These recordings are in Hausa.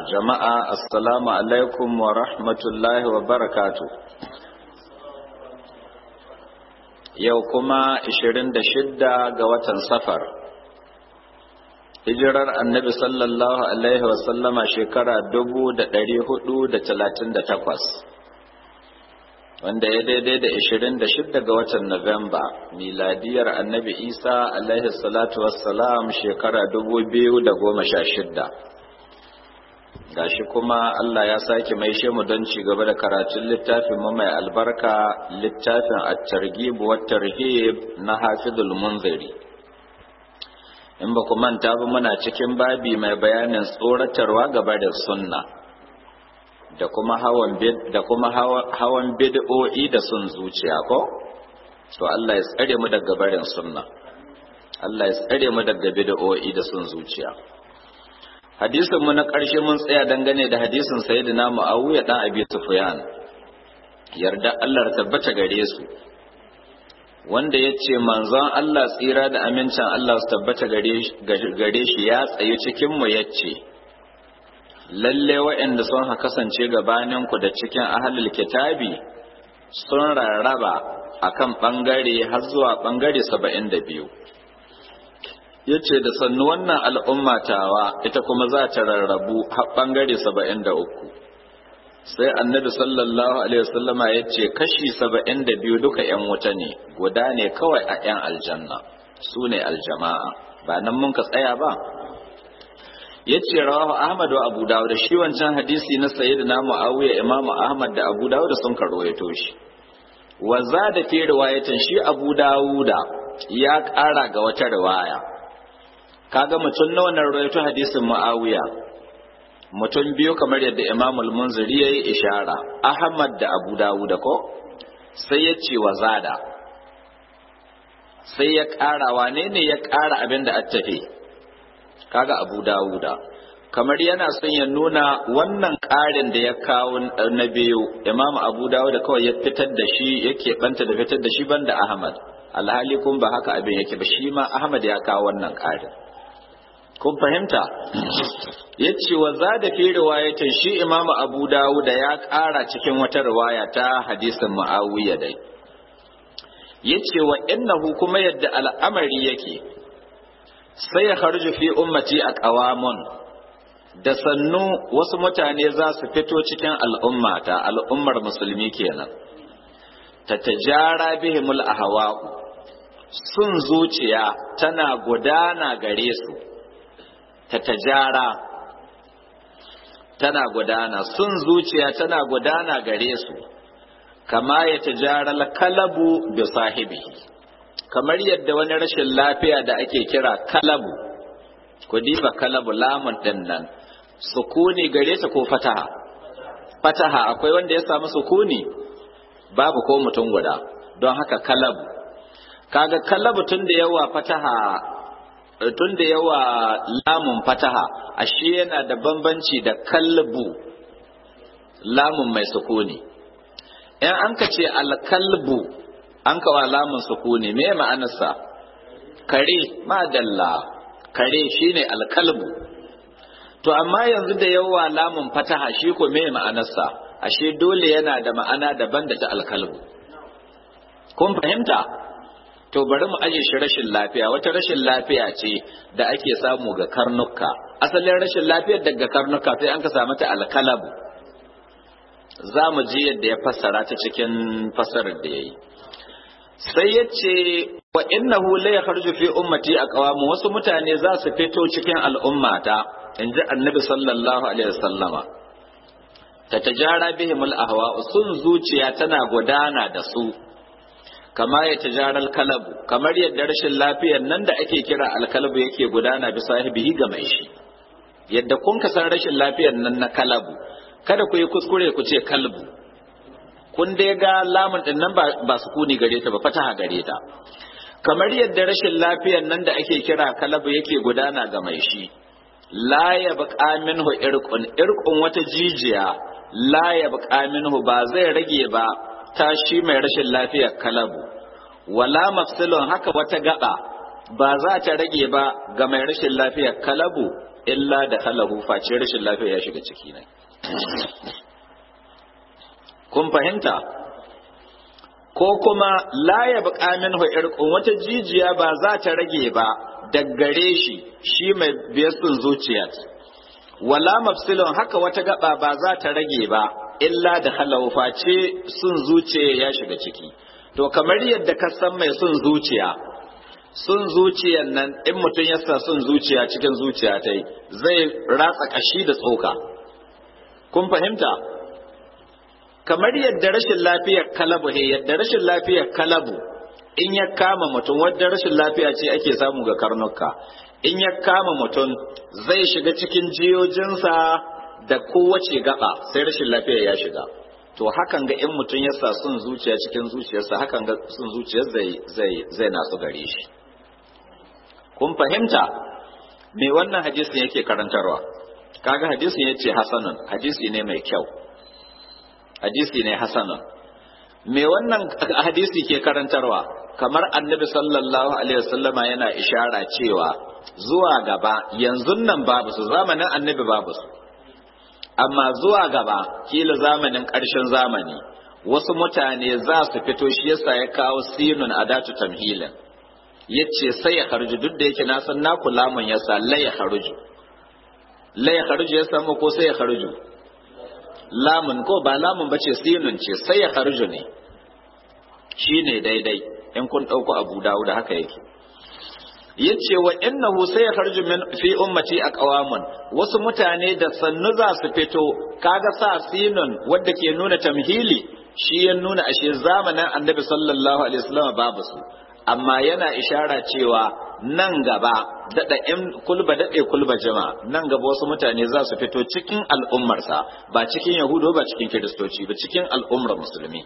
jama'a assalamu alaikum wa rahmatullahi wa barakatu yau kuma 26 ga watan safar hijirar annabi sallallahu alaihi wasallama shekara 438 wanda ya daidai da 26 ga watan Nuwamba miladiyar annabi isa alaihi salatu wassalam shekara 2016 gashi kuma Allah ya sake maishe mu don ci gaba da karatun littafin mu mai albarka littafin at-targhib wa tarhib na Hafizul Munziri in ba ku manta ba muna cikin babi mai bayanin tsoratarwa gaba da sunna da kuma hawan bid da kuma hawan bid'o'i da sun zuciya ko to Allah ya tsare mu daga barin sunna Allah ya tsare mu daga bid'o'i da sun zuciya hadisin mu na ƙarshe mun tsaya dangane da hadisin sayyidina Muawiya dan Abi Sufyan yarda Allah tabbata gare su wanda ya ce manzon Allah tsira da amincin Allah su tabbata gare shi ya tsaye cikin mu ya ce lalle waɗanda sun ha kasance gabaninku da cikin ahalul kitabi sun rarraba akan ɓangare har zuwa ɓangare saba'in da biyu ya ce da sannu wannan al'ummatawa ita kuma za ta rarrabu har ɓangare saba'in da uku sai annabi sallallahu alaihi wasallama ya ce kashi saba'in da biyu duka ‘yan wuta ne guda ne kawai a ‘yan aljanna su ne aljama'a ba nan mun ka tsaya ba ya ce rawahu ahmad wa abu dawud da shi wancan hadisi na sayyidina muawiya imamu ahmad da abu dawud sun karwaito shi wa zada fi riwayatin shi abu dawuda ya ƙara ga wata riwaya kaga mutum na wannan rawaito hadisin muawiya mutum biyu kamar yadda imam al-munziri yayi ishara ahmad da abu dawuda ko sai ya ce wa zada sai ya ƙara wane ne ya ƙara abin da attafe kaga abu dawuda kamar yana son ya nuna wannan ƙarin da ya kawo na biyu imamu abu dawuda kawai ya fitar da shi yake banta da fitar da shi banda ahmad alhali kun ba haka abin yake ba shi ma ahmad ya kawo wannan ƙarin kun fahimta ya ce wa za da fi riwayatin shi imamu abu dawuda ya ƙara cikin wata riwaya ta hadisin mu'awiya dai ya ce wa innahu kuma yadda al'amari yake sai ya harju fi ummati a ƙawamun da sannu wasu mutane za su fito cikin al'ummata al'ummar musulmi kenan ta tajara bihimul ahwa'u sun zuciya tana gudana gare su ta tajara tana gudana sun zuciya tana gudana gare su kama ya tajara kalabu bi sahibihi kamar yadda wani rashin lafiya da ake kira kalabu ku diba kalabu lamun din nan sukuni gare ta ko fataha fataha akwai wanda ya samu sukuni babu ko mutum guda don haka kalabu kaga kalabu tun da yawa fataha tun da yawa lamun fataha ashe yana da bambanci da kalbu lamun mai sukuni in an ka ce alkalbu an kawa lamun sukuni me ma'anarsa kare madalla kare shine alkalbu to amma yanzu da yawa lamun fataha shi ko me ma'anarsa ashe dole yana da ma'ana daban da ta alkalbu kun fahimta to bari mu aje shi rashin lafiya wata rashin lafiya ce da ake samu ga karnuka asalin rashin lafiyar daga karnuka sai an ka samu ta alkalabu za mu ji yadda ya fassara ta cikin fassarar da ya yi sai ya ce wa innahu la yakhruju fi ummati aqwamu wasu mutane za su fito cikin al'ummata in ji annabi sallallahu alaihi wasallama ta tajara bihim al-ahwa sun zuciya tana gudana da su kama ya tajara al-kalabu kamar yadda rashin lafiyar nan da ake kira al-kalabu yake gudana bi sahibihi ga mai shi yadda kun ka san rashin lafiyar nan na kalabu kada ku yi kuskure ku ce kalbu kun dai ga lamun din nan ba su kuni gare ta ba fataha gare ta kamar yadda rashin lafiyar nan da ake kira kalabu yake gudana ga mai shi la ya baqa minhu irqun irqun wata jijiya la ya baqa minhu ba zai rage ba ta shi mai rashin lafiyar kalabu wala mafsilun haka wata gaba ba za ta rage ba ga mai rashin lafiyar kalabu illa da halahu face rashin lafiya ya shiga ciki ne kun fahimta ko kuma la ya buƙa minhu irqun wata jijiya ba za ta rage ba daggare shi shi mai biyasun zuciya wala mafsilun haka wata gaba ba za ta rage ba illa da halahu face sun zuciya ya shiga ciki to kamar yadda ka san mai sun zuciya sun zuciyan nan in mutum ya sa sun zuciya cikin zuciya ta zai ratsa kashi da tsoka kun fahimta kamar yadda rashin lafiyar kalabu he yadda rashin lafiyar kalabu in ya kama mutum wadda rashin lafiya ce ake samu ga karnuka in ya kama mutum zai shiga cikin jiyojinsa da kowace gaba sai rashin lafiya ya shiga to hakan ga in mutum ya sa sun zuciya cikin zuciyarsa hakan ga sun zuciyar zai zai zai nasu gare shi kun fahimta me wannan hadisin yake karantarwa kaga hadisin yace hasanun hadisi ne mai kyau hadisi ne hasanun me wannan hadisi ke karantarwa kamar annabi sallallahu alaihi wasallama yana ishara cewa zuwa gaba yanzu nan babu su zamanin annabi babu su amma zuwa gaba kila zamanin ƙarshen zamani wasu mutane za su fito shi yasa ya kawo sinun adatu tamhilin yace sai ya kharju duk da yake na san na kulamun yasa la ya kharju la ya kharju ya samu ko sai ya kharju lamun ko ba lamun bace sinun ce sai ya kharju ne shine daidai in kun dauko Abu Dawud haka yake yace wa innahu sai ya kharju min fi ummati aqwamun wasu mutane da sannu za su fito kaga sa sinun wanda ke nuna tamhili shi ya nuna ashe zamanin annabi sallallahu alaihi wasallam babu su amma yana ishara cewa nan gaba daɗa in kulba daɗe kulba jama nan gaba wasu mutane za su fito cikin al'ummarsa ba cikin yahudu ba cikin kiristoci ba cikin al'ummar musulmi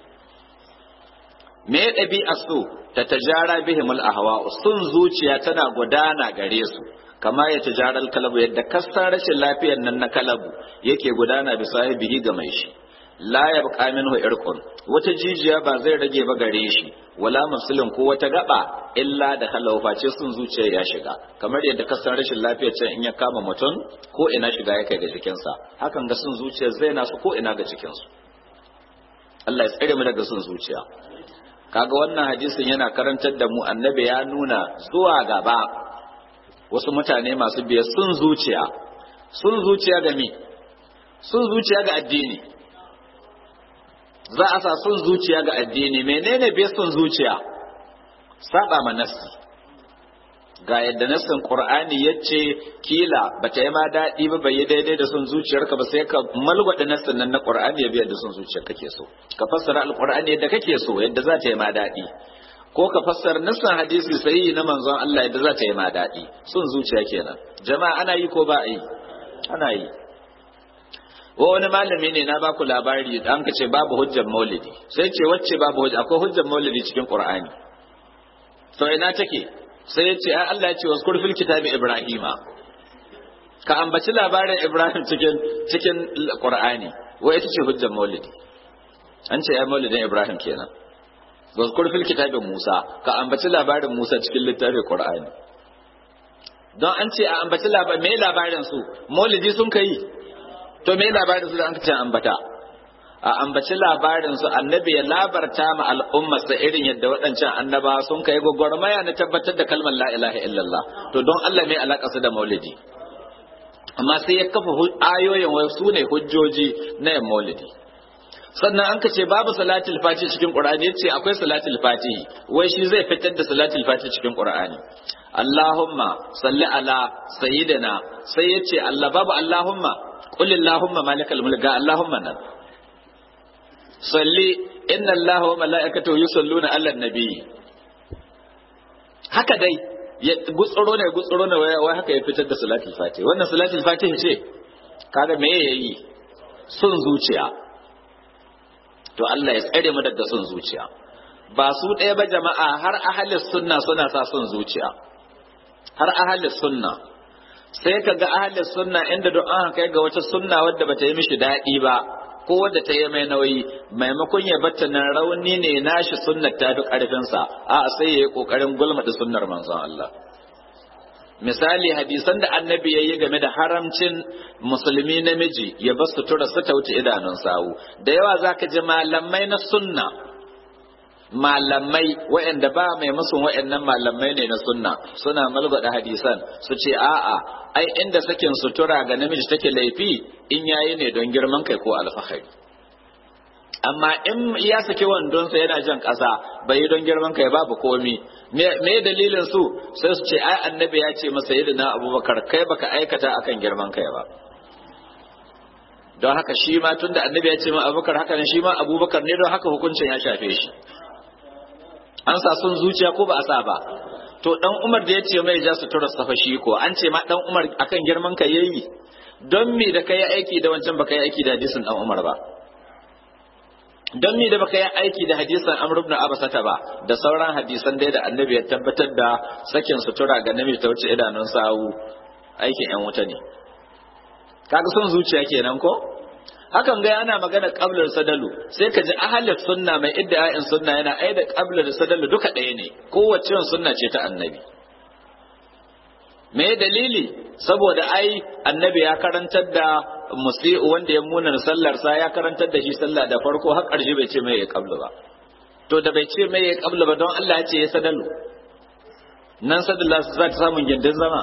me ya ɗabi'a su ta tajara bihimul ahwa sun zuciya tana gudana gare su kama ya tajaral kalabu yadda kasar rashin lafiyar nan na kalabu yake gudana bisa bihi ga mai shi la yabqa minhu irqun wata jijiya ba zai rage ba gare shi wala mafsilin ko wata gaba illa da halau face sun zuciya ya shiga kamar yadda ka san rashin lafiyar can in ya kama mutum ko ina shiga ya kai ga jikinsa hakan ga sun zuciya zai nasu ko ina ga cikinsu Allah ya tsare mu daga sun zuciya kaga wannan hadisin yana karantar da mu annabi ya nuna zuwa gaba wasu mutane masu biya sun zuciya sun zuciya ga me sun zuciya ga addini za a sa sun zuciya ga addini menene bai sun zuciya saba ma nassi ga yadda nassin qur'ani yace kila bata yi ma daɗi ba bai yi daidai da sun zuciyarka ba sai ka malgwada nassin nan na qur'ani ya biya da sun zuciyar kake so ka fassara alqur'ani yadda kake so yadda za ta yi ma daɗi ko ka fassara nassin hadisi sahihi na manzon Allah yadda za ta yi ma daɗi sun zuciya kenan jama'a ana yi ko ba a yi ana yi wa wani malami ne na baku labari da an ce babu hujjar maulidi sai ce wacce babu hujja akwai hujjar maulidi cikin qur'ani to ina take sai ya ce ai Allah ya ce waskur fil kitabi ibrahima ka ambaci labarin ibrahim cikin cikin qur'ani wa ita ce hujjar maulidi an ce ai maulidin ibrahim kenan waskur fil kitabi musa ka ambaci labarin musa cikin littafin qur'ani don an ce a ambaci labarin me labarin su maulidi sun kai to me labarin su da an ce ambata a ambaci labarin su annabi ya labarta ma al'umma sa irin yadda waɗancan annaba sun kai gwagwarmaya na tabbatar da kalmar la ilaha illallah to don Allah mai alaka su da maulidi amma sai ya kafa ayoyin wai su ne hujjoji na yin maulidi sannan an ka ce babu salatul fati cikin qur'ani yace akwai salatul fati wai shi zai fitar da salatul fati cikin qur'ani Allahumma salli ala sayyidina sai yace Allah babu Allahumma qul Allahumma malikal mulk ga Allahumma nan salli inna Allah wa mala'ikatahu yusalluna ala nabi haka dai ya gutsuro ne gutsuro ne wai haka ya fitar da salatul fati wannan salatul fati ce kaga me yayi sun zuciya to Allah ya tsare mu daga son zuciya ba su ɗaya ba jama'a har ahalis sunna suna sa son zuciya har ahalis sunna sai ka ga ahalis sunna inda don an kai ga wata sunna wadda bata yi mishi daɗi ba ko wadda ta yi mai nauyi maimakon ya batta nan rauni ne nashi sunnar ta fi ƙarfinsa a sai ya yi ƙoƙarin gulmaɗa sunnar manzon Allah misali hadisan da annabi ya yi game da haramcin musulmi namiji ya bar sutura su ta wuce idanun sawu da yawa za ka ji malamai na sunna malamai waɗanda ba mai musun waɗannan malamai ne na sunna suna malgwada hadisan su ce a'a ai inda sakin sutura ga namiji take laifi in yayi ne don girman kai ko alfahari amma in ya saki wandonsa yana jan ƙasa bai yi don girman kai babu komi me dalilin su sai su ce ai annabi ya ce masa yadda na abubakar kai baka aikata akan girman kai ba don haka shi ma tun da annabi ya ce ma abubakar haka ne shi ma abubakar ne don haka hukuncin ya shafe shi an sa sun zuciya ko ba a sa ba to dan umar da ya ce mai ja su tura safa shi ko an ce ma dan umar akan girman kai yayi don me da kai aiki da wancan baka yi aiki da hadisin dan umar ba don me da baka yi aiki da hadisan Amr ibn Abasata ba da sauran hadisan dai da Annabi ya tabbatar da sakin sutura ga namiji ta wuce idanun sawu aikin yan wuta ne kaga son zuciya kenan ko hakan ga ana magana qablar sadalu sai ka ji ahlus sunna mai idda'in sunna yana ai da qablar sadalu duka ɗaya ne kowace sunna ce ta Annabi me dalili saboda ai annabi ya karantar da musi'u wanda ya muna sallar sa ya karantar da shi sallah da farko har ƙarshe bai ce mai ya kablu ba to da bai ce mai ya kablu ba don Allah ya ce ya sadalu nan sadalla za ta samun gindin zama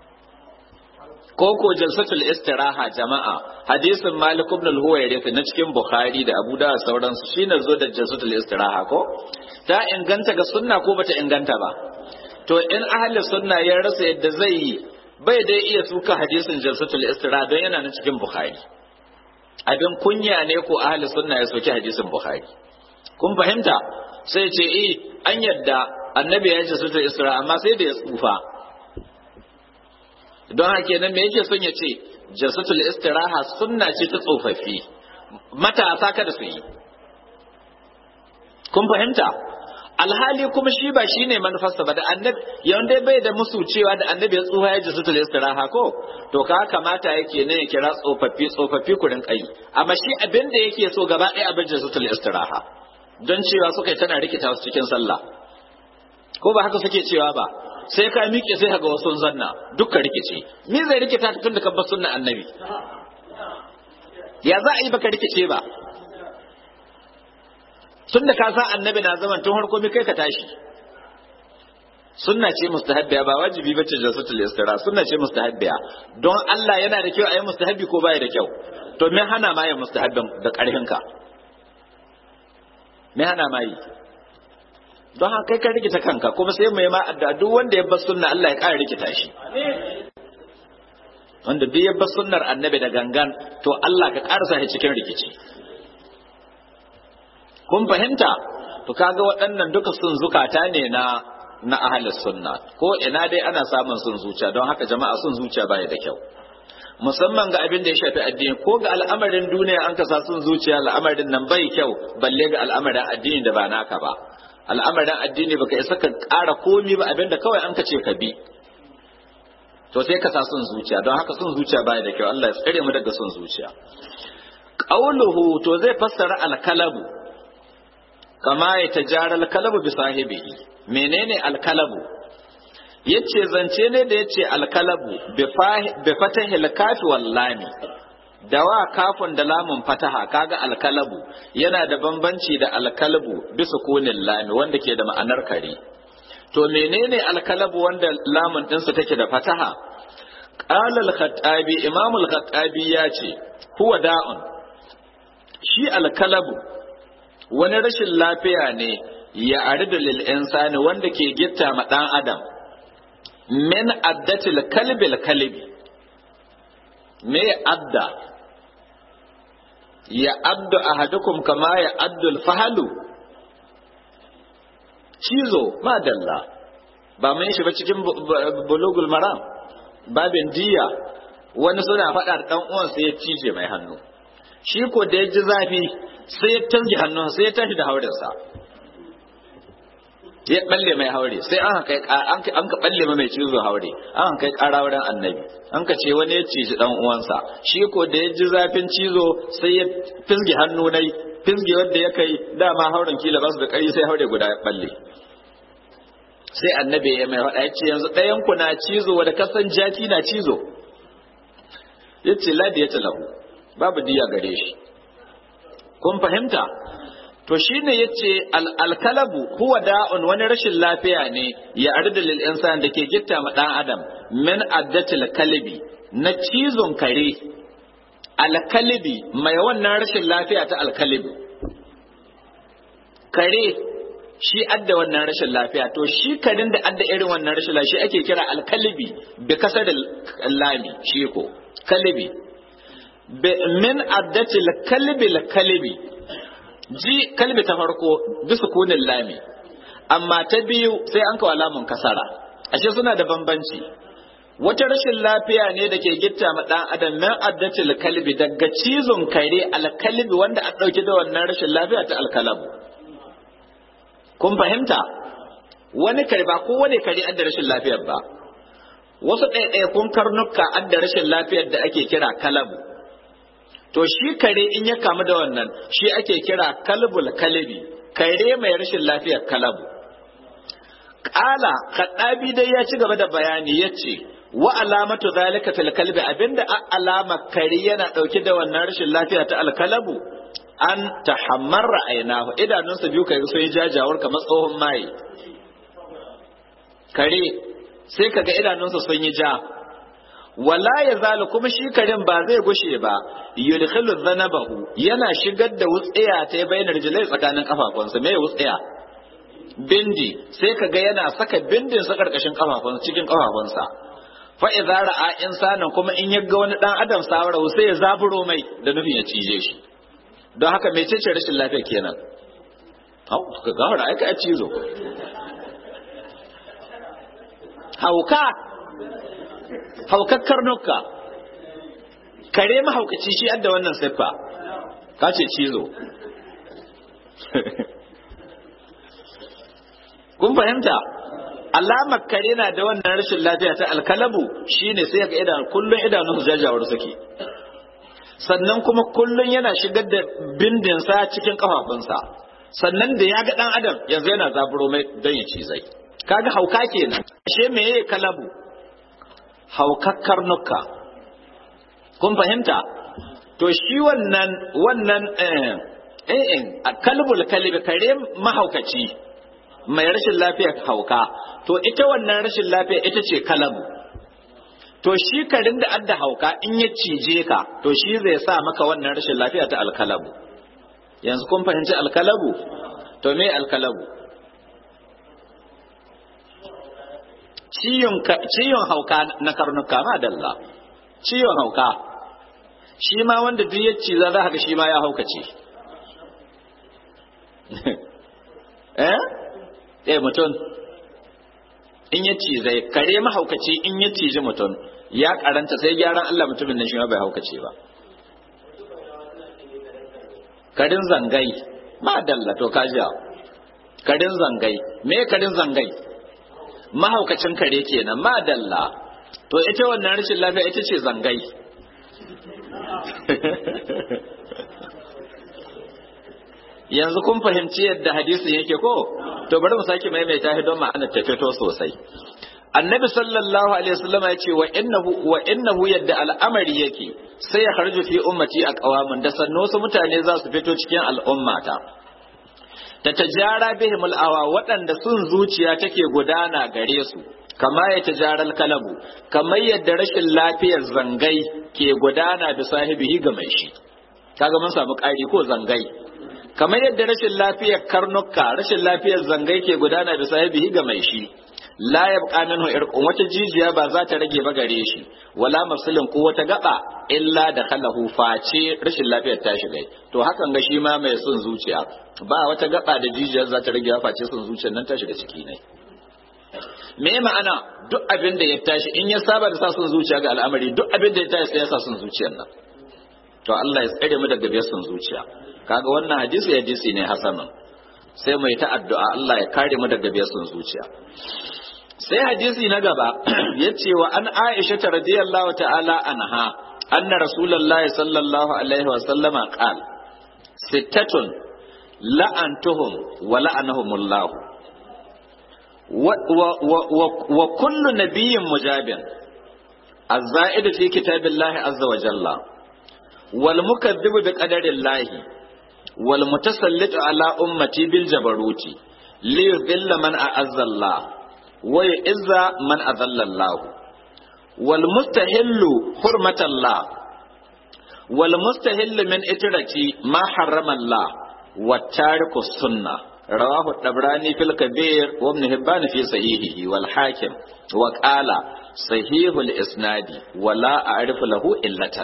ko ko jalsatul istiraha jama'a hadisin malik ibn al-huwayrith na cikin bukhari da abu da sauransu shine zo da jalsatul istiraha ko ta inganta ga sunna ko bata inganta ba to in ahli sunna ya rasa yadda zai yi bai dai iya suka hadisin jalsatul istira don yana na cikin bukhari abin kunya ne ko ahli sunna ya soki hadisin bukhari kun fahimta sai ce eh an yadda annabi ya jalsatul istira amma sai da ya tsufa don haka kenan me yake son ya ce jalsatul istiraha sunna ce ta tsofaffi matasa kada su yi kun fahimta alhali kuma shi ba shine manufarsa ba da annabi yanda bai da musu cewa da annabi ya tsufa ya jisu istiraha ko to ka kamata yake ne ya kira tsofaffi tsofaffi kurin kai amma shi abin da yake so gaba ɗaya abin jisu istiraha don cewa suka tana rikita su cikin sallah ko ba haka suke cewa ba sai ka miƙe sai ka ga wasu zanna dukkan rikici me zai rikita tun da kabbar sunna annabi ya za a yi baka rikice ba tun da ka sa annabi na zaman tun harko mi kai ka tashi sunna ce mustahabbiya ba wajibi bace jalsatul istira sunna ce mustahabbiya don Allah yana da kyau a yi mustahabbi ko baya da kyau to me hana ma ya mustahabbin da karfin ka me hana ma yi don haka kai ka rikita kanka kuma sai mai ma addu'a duk wanda ya bar sunna Allah ya ƙara rikita shi wanda duk ya bar sunnar annabi da gangan to Allah ka ƙarasa shi cikin rikici kun fahimta to kaga waɗannan duka sun zukata ne na na ahlus sunna ko ina dai ana samun sun zuciya don haka jama'a sun zuciya baya da kyau musamman ga abin da ya shafi addini ko ga al'amarin duniya an kasa sun zuciya al'amarin nan bai kyau balle ga al'amarin addini da ba naka ba al'amarin addini baka isa ka ƙara komi ba abin da kawai an ka ce ka bi to sai ka sa sun zuciya don haka sun zuciya baya da kyau Allah ya tsare mu daga sun zuciya qauluhu to zai fassara al-kalabu kama ya tajara alkalabu bi sahibihi menene alkalabu yace zance ne da yace alkalabu bi fatahi alkafi wal lami da wa kafin da lamun fataha kaga alkalabu yana da bambanci da alkalabu bi sukunin lami wanda ke da ma'anar kare to menene alkalabu wanda lamun dinsa take da fataha qala al-khattabi imam al-khattabi yace huwa da'un shi alkalabu wani rashin lafiya ne ya aridu lil insani wanda ke gitta ma dan adam min addatil kalbil kalbi me adda ya addu ahadukum kama ya addu fahalu cizo madalla ba mun shi ba cikin bulugul maram babin diya wani suna faɗa da ɗan uwansa ya cije mai hannu shi ko da ya ji zafi sai ya tangi hannun sai ya tashi da haurinsa ya balle mai haure sai an kai an ka balle mai cizo haure an kai ƙara wurin annabi an ka ce wani ya ciji dan uwansa shi ko da ya ji zafin cizo sai ya fisge hannu nai fisge wanda ya kai dama hauren kila ba su da ƙari sai haure guda ya balle sai annabi ya mai faɗa yace yanzu ɗayan ku na cizo wanda kasan jaki na cizo yace ladi yace lahu babu diya gare shi kun fahimta to shine yace alkalabu huwa da'un wani rashin lafiya ne ya arda lil insan da ke gitta ma dan adam min addatil kalbi na cizon kare alkalibi mai wannan rashin lafiya ta alkalibi kare shi adda wannan rashin lafiya to shi karin da adda irin wannan rashin lafiya shi ake kira alkalibi bi kasar lami shi ko kalibi min addatil kalbi kalibi ji kalbi ta farko bisa kunin lami amma ta biyu sai an kawo lamun kasara ashe suna da bambanci wata rashin lafiya ne da ke gitta ma dan adam min addatil kalbi daga cizon kare alkalbi wanda a dauki da wannan rashin lafiya ta alkalabu kun fahimta wani kare ba ko wani kare adda rashin lafiyar ba wasu ɗaiɗaikun karnuka adda rashin lafiyar da ake kira kalabu to shi kare in ya kamu da wannan shi ake kira kalbul kalibi kare mai rashin lafiyar kalabu ƙala kaɗabi dai ya ci gaba da bayani ya ce wa alamatu zalika fil kalbi abinda alama kare yana ɗauke da wannan rashin lafiya ta alkalabu an tahammarra ainahu idanunsa biyu kai sun yi jajawar kamar tsohon maye kare sai kaga idanunsa sun yi ja wala ya zalu kuma shi karin ba zai gushe ba yudkhilu dhanabahu yana shigar da wutsiya ta bainar jilai tsakanin kafafunsa me wutsiya bindi sai kaga yana saka bindin sa karkashin kafafunsa cikin kafafunsa fa idza ra'a insanan kuma in yaga wani dan adam sawara sai ya zaburo mai da nufin ya cije shi don haka mecece rashin lafiya kenan hau ka gawar aika a cizo hauka haukar karnuka kare mahaukaci shi adda wannan siffa ka ce cizo kun fahimta alamar kare na da wannan rashin lafiya ta alkalabu shine sai ga idan kullun idanun jajawar suke sannan kuma kullun yana shigar da bindinsa cikin kafafunsa sannan da ya ga dan adam yanzu yana zaburo mai don ya cizai kaga hauka kenan ashe meye kalabu haukakkar nuka kun fahimta to shi wannan wannan eh eh kalbul kalbi kare mahaukaci mai rashin lafiyar hauka to ita wannan rashin lafiya ita ce kalabu to shi karin da adda hauka in ya cije ka to shi zai sa maka wannan rashin lafiya ta alkalabu yanzu kun fahimci alkalabu to me alkalabu ciyon hauka na karnuka ma dalla ciyon hauka shi ma wanda duk ya ciza za ka shi ma ya haukace eh eh mutum in ya cizai kare mahaukaci in ya ciji mutum ya karanta sai gyaran Allah mutumin nan shi ma bai haukace ba karin zangai ma dalla to kaja karin zangai me karin zangai mahaukacin kare kenan ma dalla to ita wannan rashin lafiya ita ce zangai yanzu kun fahimci yadda hadisin yake ko to bari mu sake maimaita shi don ma'anar ta fito sosai annabi sallallahu alaihi wasallam ya ce wa innahu wa innahu yadda al'amari yake sai ya kharju fi ummati a qawamun da sanno su mutane za su fito cikin al'ummata ta tajara bihim al'awa waɗanda sun zuciya take gudana gare su kama ya tajaral kalabu kamar yadda rashin lafiyar zangai ke gudana da sahibihi ga mai shi kaga mun samu ƙari ko zangai kamar yadda rashin lafiyar karnuka rashin lafiyar zangai ke gudana da sahibihi ga mai shi la yabqa minhu irqun wata jijiya ba za ta rage ba gare shi wala mafsilin ko wata gaba illa da khalahu face rashin lafiyar ta shiga to hakan ga shi ma mai son zuciya ba wata gaba da jijiyar za ta rage face son zuciyar nan ta shiga ciki ne me ma'ana duk abin da ya tashi in ya saba da sa son zuciya ga al'amari duk abin da ya tashi sai ya sa son zuciyar nan to Allah ya tsare mu daga biyar son zuciya kaga wannan hadisi hadisi ne hasanan sai mai ta addu'a Allah ya kare mu daga biyar son zuciya sai hadisi na gaba ya ce wa an aisha ta radiyallahu ta'ala anha anna rasulullah sallallahu alaihi wa sallama qal sittatun la'antuhum wa la'anahumullah wa kullu nabiyyin mujabin الزائد في كتاب الله عز وجل والمكذب بقدر الله والمتسلط على أمتي بالجبروت ليذل من أعز الله ويعز من أذل الله والمستهل حرمة الله والمستهل من إترتي ما حرم الله والتارك السنة رواه الطبراني في الكبير وابن هبان في صحيحه والحاكم وقال صحيح الإسناد ولا أعرف له إلة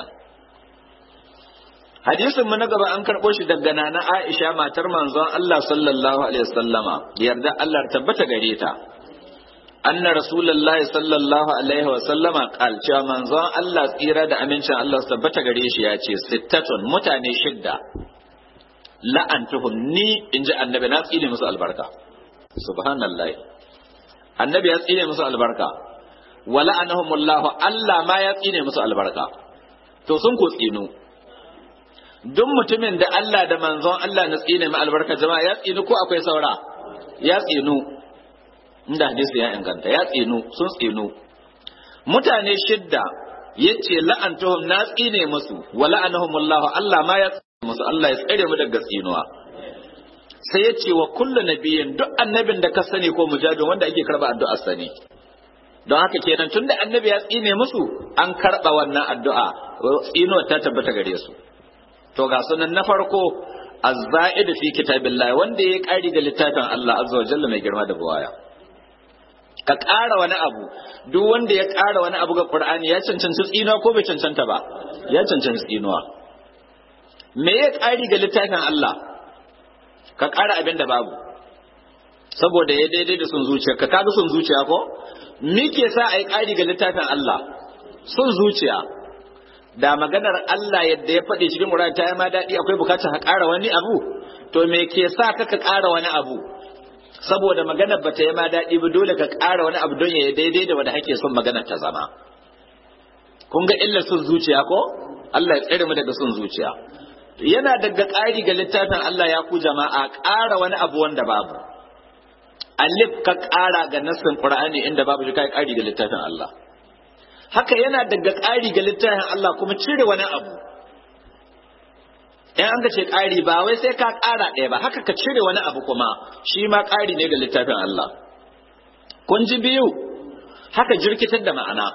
hadisin mu na gaba an karɓo shi daga nana Aisha matar manzon Allah sallallahu alaihi wasallama yarda Allah tabbata gare ta anna rasulullahi sallallahu alaihi wasallama qal cewa manzon Allah tsira da amincin Allah su tabbata gare shi ya ce sittatun mutane shidda la'antuhum ni inji annabi na tsine musu albarka subhanallahi annabi ya tsine musu albarka wa la'anahumullahu Allah ma ya tsine musu albarka to sun ku tsinu duk mutumin da Allah da manzon Allah na tsine ma albarka jama'a ya tsinu ko akwai saura ya tsinu inda hadisi ya inganta ya tsinu sun tsinu mutane shidda yace la'antuhum na tsine musu wa la'anahumullahu Allah ma ya tsine musu Allah ya tsare mu daga tsinuwa sai yace wa kullu nabiyyin duk annabin da ka sani ko mujahidin wanda ake karba addu'ar sani don haka kenan tunda annabi ya tsine musu an karba wannan addu'a tsinuwa ta tabbata gare su to ga sunan na farko azza'id fi kitabillah wanda ya kari da littafin Allah azza wa jalla mai girma da buwaya ka ƙara wani abu duk wanda ya ƙara wani abu ga Qur'ani ya cancanci tsinuwa ko bai cancanta ba ya cancanci tsinuwa me ya ƙari ga littafin Allah ka ƙara abin da babu saboda ya daidai da sun zuciya ka kaga sun zuciya ko me ke sa a yi ƙari ga littafin Allah sun zuciya da maganar Allah yadda ya faɗi cikin Qur'ani ta yi ma daɗi akwai bukatar ka ƙara wani abu to me ke sa ka ka ƙara wani abu saboda maganar ba ta yi ma daɗi ba dole ka ƙara wani abu don ya daidai da wanda ake son maganar ta zama kun ga illar sun zuciya ko Allah ya tsare mu daga sun zuciya yana daga ƙari ga littafin Allah ya ku jama'a ƙara wani abu wanda babu alif ka ƙara ga nassin Qur'ani inda babu shi kai ƙari ga littafin Allah haka yana daga ƙari ga littafin Allah kuma cire wani abu in an ga ce ƙari ba wai sai ka ƙara ɗaya ba haka ka cire wani abu kuma shi ma ƙari ne ga littafin Allah kun ji biyu haka jirkitar da ma'ana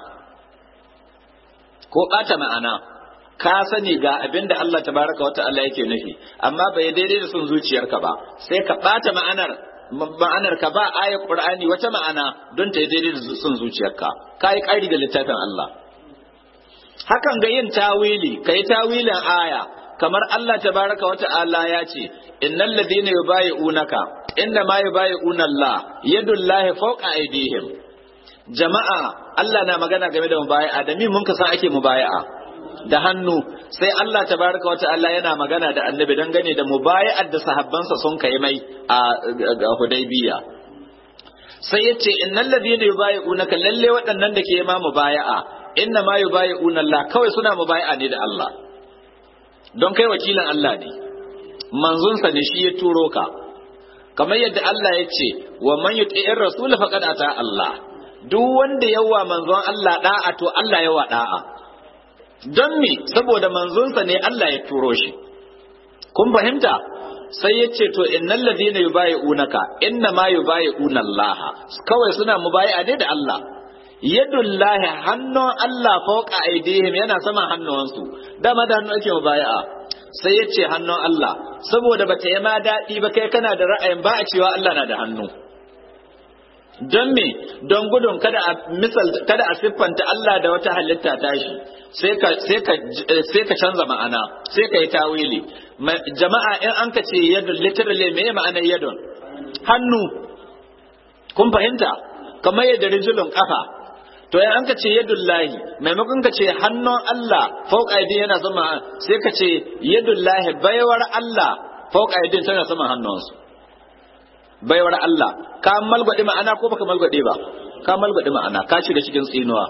ko ɓata ma'ana ka sani ga abin da Allah tabaraka wa ta'ala yake nufi amma bai daidai da son zuciyarka ba sai ka ɓata ma'anar ma'anar ka ba ayar Qur'ani wata ma'ana don ta daidai da son zuciyarka ka yi ƙari ga littafin Allah hakan ga yin tawili ka yi tawilin aya kamar Allah tabaraka wa ta'ala ya ce innal ladina yubayi'unaka inna ma yubayi'una Allah yadullahi fawqa aydihim jama'a Allah na magana game da mubayi'a da mi mun ka san ake mubayi'a da hannu sai Allah tabaraka wa ta'ala yana magana da annabi dangane da mubayi'ar da sahabbansa sun kai mai a Hudaybiya sai yace innal ladina yubayi'unaka lalle waɗannan da ke ma mubayi'a inna ma yubayi'una Allah kawai suna mubayi'a ne da Allah don kai wakilin Allah ne manzonsa ne shi ya turo ka kamar yadda Allah ya ce wa man yuti'ir rasul faqad ata Allah duk wanda yawa manzon Allah da'a to Allah yawa da'a don me saboda manzonsa ne Allah ya turo shi kun fahimta sai ya ce to innal ladina yubayi'unaka inna ma yubayi'una Allah kawai suna mubayi'a ne da Allah yadullahi hannun Allah fauka aidihim yana sama hannuwansu dama da hannu ake mubaya'a sai ya ce hannun Allah saboda bata yi ma daɗi ba kai kana da ra'ayin ba a cewa Allah na da hannu don me don gudun kada a misal kada a siffanta Allah da wata halitta tashi sai ka sai ka sai ka canza ma'ana sai ka yi tawili jama'a in an ka ce yadun literally me ma'anar yadun hannu kun fahimta kamar yadda rijulun kafa to ya an ka ce yadullahi maimakon ka ce hannun Allah fauka aidin yana sama sai ka ce yadullahi baiwar Allah fauka aidin tana sama hannunsu baiwar Allah ka malgwade ma'ana ko baka malgwade ba ka malgwade ma'ana ka shiga cikin tsinuwa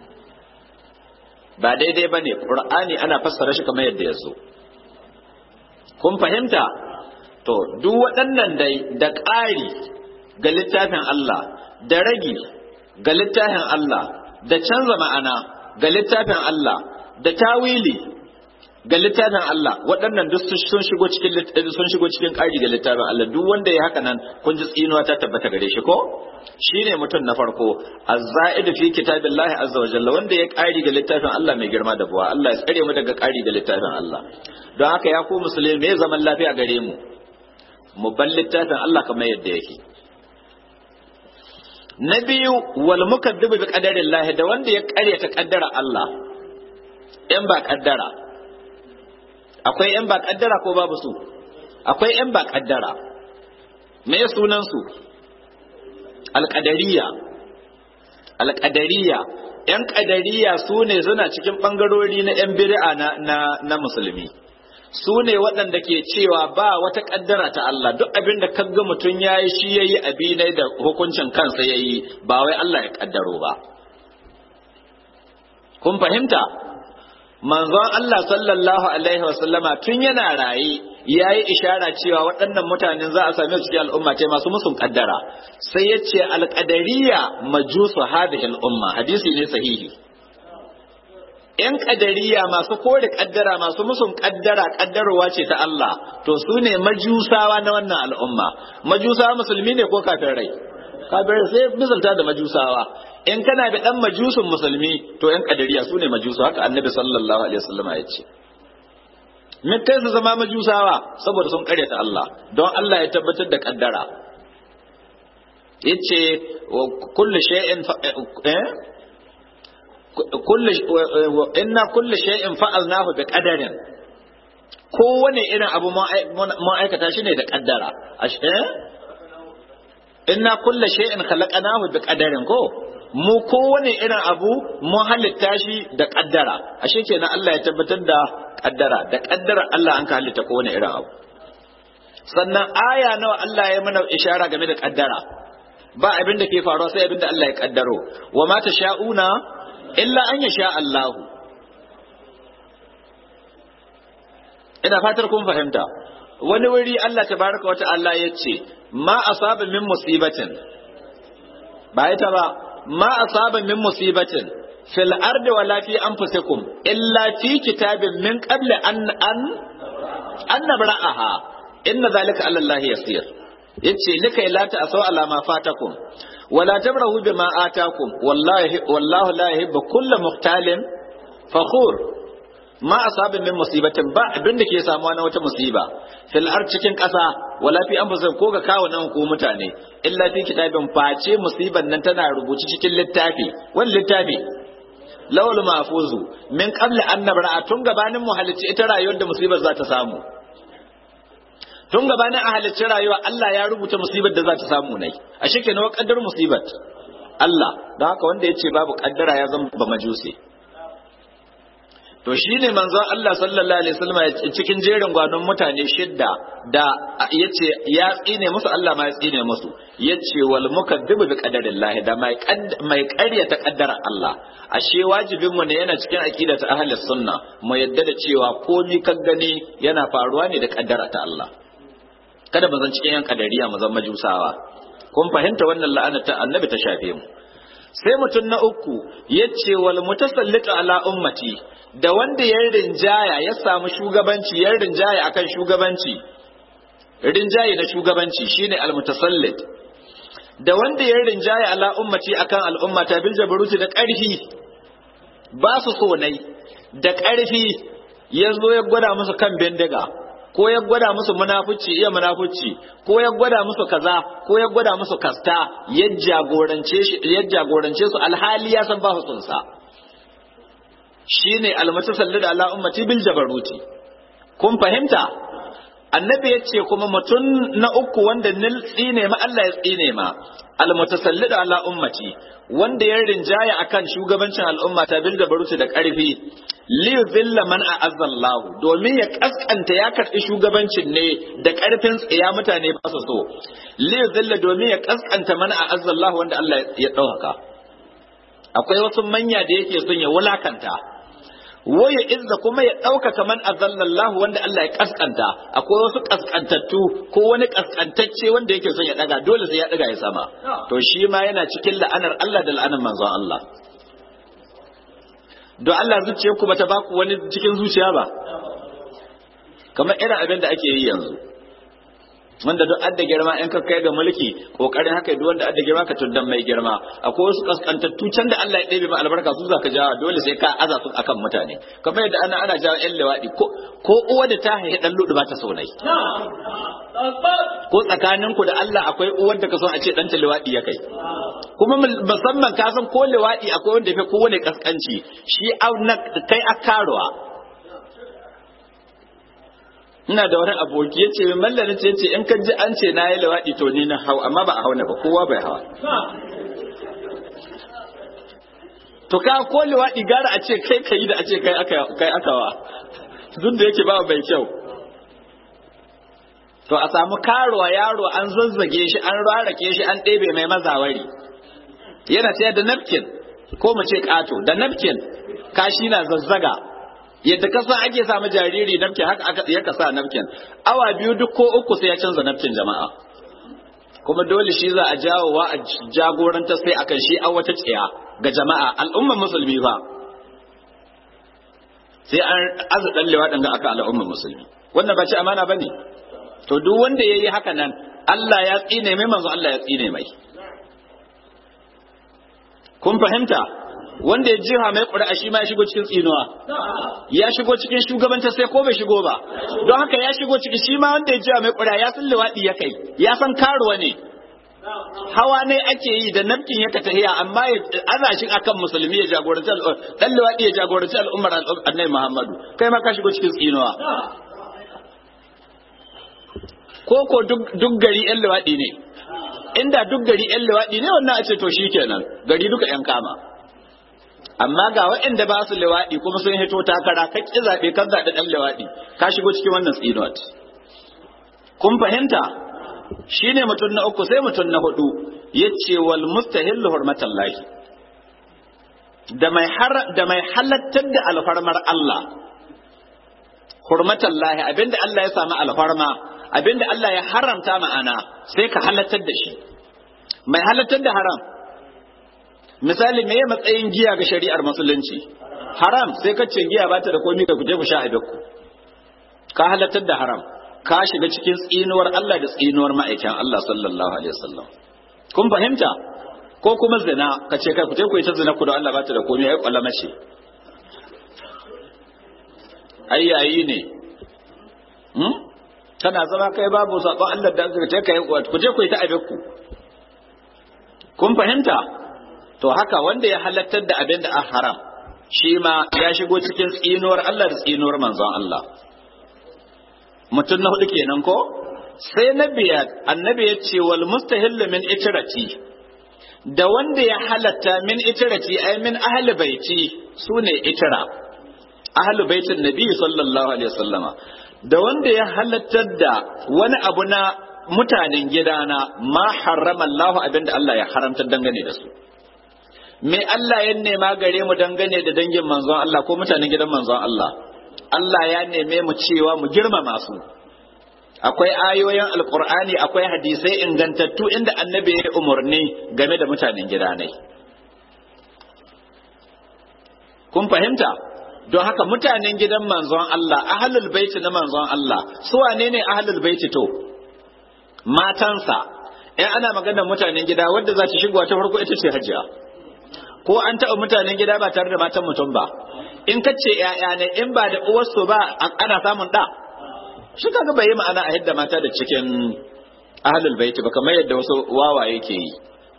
ba daidai ba ne ƙur'ani ana fassara shi kamar yadda ya zo kun fahimta to duk waɗannan dai da ƙari ga littafin Allah da ragi ga littafin Allah da canza ma'ana ga littafin Allah da tawili ga littafin Allah waɗannan duk sun shigo cikin sun shigo cikin ƙari ga littafin Allah duk wanda ya haka nan kun ji tsinuwa ta tabbata gare shi ko shine mutum na farko az-za'id fi kitabillahi azza wa jalla wanda ya ƙari ga littafin Allah mai girma da buwa Allah ya tsare mu daga ƙari ga littafin Allah don haka ya ku musulmi me zaman lafiya gare mu mu bar littafin Allah kamar yadda yake na biyu wal mukaddibu bi qadarillah da wanda ya ƙaryata kaddara Allah in ba kaddara akwai ‘yan ba ƙaddara ko babu su akwai ‘yan ba ƙaddara me sunansu alƙadariya alƙadariya ‘yan ƙadariya su ne suna cikin ɓangarori na ‘yan bid'a na, na, na musulmi su ne waɗanda ke cewa ba wata ƙaddara ta Allah duk abin da kaga mutum ya yi shi ya yi abinai da hukuncin kansa ya yi ba wai Allah ya ƙaddaro ba kun fahimta manzon Allah sallallahu alaihi wasallama tun yana raye ya yi ishara cewa waɗannan mutanen za a same su cikin al'umma ce masu musun kaddara sai ya ce alƙadariya majusu hadhihi al'umma hadisi ne sahihi ‘yan ƙadariya masu kore ƙaddara masu musun ƙaddara ƙaddarowa ce ta Allah to su ne majusawa na wannan al'umma majusawa musulmi ne ko kafirai kafirai sai misalta da majusawa in kana da dan majusun musulmi to yan kadariya su ne majusu haka annabi sallallahu alaihi wasallam ya ce me kai su zama majusawa saboda sun karyata Allah don Allah ya tabbatar da kaddara yace kullu shay'in eh kullu inna kullu shay'in fa'alnahu bi qadarin kowane irin abu mun aikata shi ne da kaddara eh inna kullu shay'in khalaqnahu bi qadarin ko mu kowane irin abu mun halitta shi da kaddara ashe kenan Allah ya tabbatar da kaddara da kaddara Allah an ka halitta kowane irin abu sannan aya nawa Allah ya mana ishara game da kaddara ba abin da ke faruwa sai abin da Allah ya kaddaro wa ma sha'una illa an yasha Allah ina fatar kun fahimta wani wuri Allah tabaraka wa ta'ala ya ce ma asaba min musibatin ba ita ba ma asaba min musibatin fil ardi wala fi anfusikum illa fi kitabin min qabli an an an nabra'aha inna zalika ala Allah yasir yace likai la ta asau ala ma fatakum wala tabrahu bima atakum wallahi wallahu la yuhibbu kulla muhtalin fakhur ma asaba min musibatin ba abin da ke samuwa na wata musiba fil ard cikin ƙasa wala fi anfusikum ko ga kawo nan ku mutane illa fi kitabin face musiban nan tana rubuci cikin littafi wani littafi lawal mahfuzu min qabli an nabra'a tun gabanin mu halicci ita rayuwar da musibar za ta samu tun gabanin a halicci rayuwa Allah ya rubuta musibar da za ta samu nai a shike nawa kaddar musibat Allah don haka wanda ya ce babu kaddara ya zama ba majusi to shine manzon Allah sallallahu alaihi wasallam cikin jerin gwanon mutane shidda da yace ya tsine musu Allah ma ya tsine musu yace wal mukaddibu bi qadarillah da mai mai ƙaryata kaddara Allah ashe wajibin mu ne yana cikin aqida ta ahli sunna mu yadda da cewa komai kan gani yana faruwa ne da kaddara ta Allah kada mu zan cikin yan kadariya mu zan majusawa kun fahimta wannan la'ana ta annabi ta shafe mu sai mutum na uku yace wal mutasallitu ala ummati da wanda ya rinjaya ya samu shugabanci ya rinjaya akan shugabanci rinjaye na shugabanci shine almutasallit da wanda ya rinjaya ala ummati akan al'umma ta bil jabaruti da ƙarfi ba su so nai da ƙarfi ya zo ya gwada musu kan bindiga ko ya gwada musu munafuci iya munafuci ko ya gwada musu kaza ko ya gwada musu kasta ya jagorance ya jagorance su alhali ya san ba su tsunsa shine almutasallid ala ummati bil jabaruti kun fahimta annabi ya ce kuma mutum na uku wanda nil tsine ma Allah ya tsine ma almutasallid ala ummati wanda ya rinjaya akan shugabancin al'umma ta bil jabaruti da karfi li zilla man a'azzallahu domin ya kaskanta ya karbi shugabancin ne da karfin tsiya mutane ba su so li zilla domin ya kaskanta man a'azzallahu wanda Allah ya dauka akwai wasu manya da yake son ya wulakanta waya izza kuma ya ɗaukaka man azallallahu wanda Allah ya kaskanta akwai wasu kaskantattu ko wani kaskantacce wanda yake son ya daga dole sai ya daga ya sama to shi ma yana cikin la'anar Allah da la'anar manzon Allah don Allah zuciyar ku bata baku wani cikin zuciya ba kamar irin abin da ake yi yanzu wanda duk adda girma in ka kai ga mulki kokarin haka duk wanda adda girma ka tuddan mai girma akwai wasu kaskantattu can da Allah ya ɗebe ma albarka su zaka jawa dole sai ka aza su akan mutane kamar yadda ana ana jawa yan lewadi ko ko uwa da ta haihi dan ludu ba ta saunai ko tsakanin ku da Allah akwai uwar da ka son a ce dan ta lewadi ya kai kuma musamman ka san ko lewadi akwai wanda ya fi kowane kaskanci shi kai akaruwa ina da wani aboki ya ce mallani ce ce in ka ji an ce na yi lawaɗi to ni na hau amma ba a hauna ba kowa bai hawa to ka ko lawaɗi gara a ce kai ka yi da a ce kai aka wa duk da yake ba bai kyau to a samu karuwa yaro an zazzage shi an rarake shi an ɗebe mai mazawari yana tsaye da napkin ko mu ce ƙato da napkin kashi na zazzaga yadda ka san ake samu jariri nafkin haka aka ya ka sa nafkin awa biyu duk ko uku sai ya canza nafkin jama'a kuma dole shi za a jawo wa a jagoranta sai akan shi a wata tsiya ga jama'a al'ummar musulmi ba sai an azu dan lewa ga aka al'ummar musulmi wannan ba ci amana bane to duk wanda yayi haka nan Allah ya tsine mai manzo Allah ya tsine mai kun fahimta wanda ya jiha mai ƙuri'a shi ma ya shigo cikin tsinuwa ya shigo cikin shugabanta sai ko bai shigo ba don haka ya shigo cikin shi ma wanda ya jiha mai ƙuri'a ya san liwaɗi ya kai ya san karuwa ne hawa ne ake yi da nafkin ya tahiya amma ana shi akan musulmi ya jagoranci dan liwaɗi ya jagoranci al'ummar annabi Muhammadu kai ma ka shigo cikin tsinuwa ko ko duk gari yan liwaɗi ne inda duk gari yan liwaɗi ne wannan a ce to shikenan gari duka yan kama amma ga waɗanda ba su lewaɗi kuma sun hito takara ka ƙi zaɓe kan zaɓe ɗan lewaɗi ka shigo cikin wannan tsinuwat kun fahimta shi ne mutum na uku sai mutum na hudu ya ce wal mustahillu hurmatallahi da mai da mai halattar da alfarmar Allah hurmatallahi abinda Allah ya samu alfarma abinda Allah ya haramta ma'ana sai ka halattar da shi mai halattar da haram misali me matsayin giya ga shari'ar musulunci haram sai ka ce giya ba ta da komai ka kuje ku sha a ku ka halartar da haram ka shiga cikin tsinuwar Allah da tsinuwar ma'aikin Allah sallallahu alaihi wasallam kun fahimta ko kuma zina ka ce kai kuje ku yi ta zina ku da Allah ba ta da komai ai kwallama ce ai yayi ne hmm? tana zama kai babu sabon Allah da aka ce kai kuje ku yi ta abekku kun fahimta to haka wanda ya halattar da abin da an haram shi ma ya shigo cikin tsinuwar Allah da tsinuwar manzon Allah mutum na hudu kenan ko sai na biyar annabi ya ce wal mustahillu min itirati da wanda ya halatta min itirati ai min ahli baiti sune itira ahli baitin nabi sallallahu alaihi wasallama da wanda ya halattar da wani abu na mutanen gidana ma harrama Allah abinda Allah ya haramta dangane da su me Allah ya nema gare mu dangane da dangin manzon Allah ko mutanen gidan manzon Allah Allah ya neme mu cewa mu girmama su akwai ayoyin alkur'ani akwai hadisai ingantattu inda annabi ya umarni game da mutanen gida ne kun fahimta don haka mutanen gidan manzon Allah ahlul baiti na manzon Allah su wane ne ahlul baiti to matansa in ana maganar mutanen gida wadda za ta shigowa ta farko ita ce hajiya ko an taɓa mutanen gida ba tare da matan mutum ba in ka ce ‘ya'ya ne in ba da uwarsu ba ana samun ɗa shi kaga bai yi ma'ana a yadda mata da cikin ahalul baiti ba kamar yadda wasu wawaye ke yi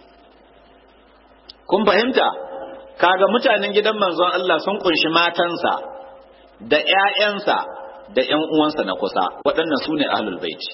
kun fahimta kaga mutanen gidan manzon Allah sun kunshi matansa da ‘ya'yansa da ‘yan uwansa na kusa waɗannan su ne ahalul baiti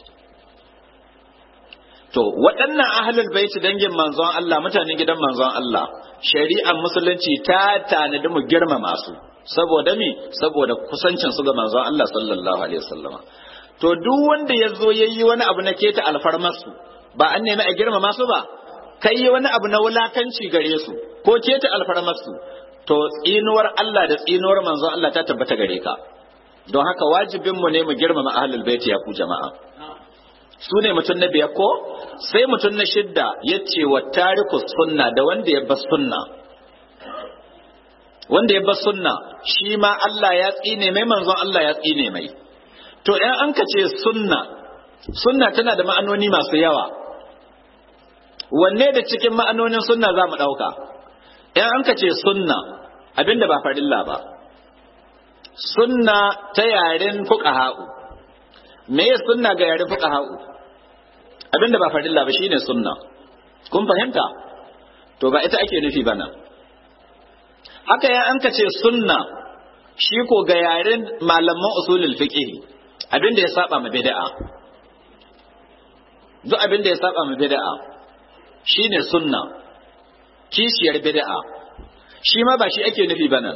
To, waɗannan ahalul baiti dangin manzon Allah, mutanen gidan manzon Allah, shari'ar musulunci ta tanadi mu girmama su, saboda mi, saboda kusancin su ga manzon Allah sallallahu alaihi wasallama. To, duk wanda ya zo ya yi wani abu na keta alfarmarsu, ba an nemi a girmama su ba, kai yi wani abu na wulakanci gare su, ko keta alfarmarsu, to tsinuwar Allah da tsinuwar manzon Allah ta tabbata gare ka don haka wajibinmu ne mu girmama ahlul baiti ya ku jama'a su ne mutum na biyar ko sai mutum na shidda ya ce wa tariku sunna da wanda ya bar sunna wanda ya bar sunna shi ma Allah ya tsine mai manzon Allah ya tsine mai to in an ka ce sunna sunna tana da ma'anoni masu yawa wanne da cikin ma'anonin sunna za mu ɗauka in an ka ce sunna abinda ba farilla ba sunna ta yaren fuqaha'u me ya sunna ga yaren fuqaha'u abinda ba farilla ba shine sunna kun fahimta to ba ita ake nufi bana haka ya an ce sunna shi ko ga yaren malaman usulul fiqh abinda ya saba ma bid'a duk abinda ya saba ma bid'a shine sunna kishiyar bid'a shi ma ba shi ake nufi bana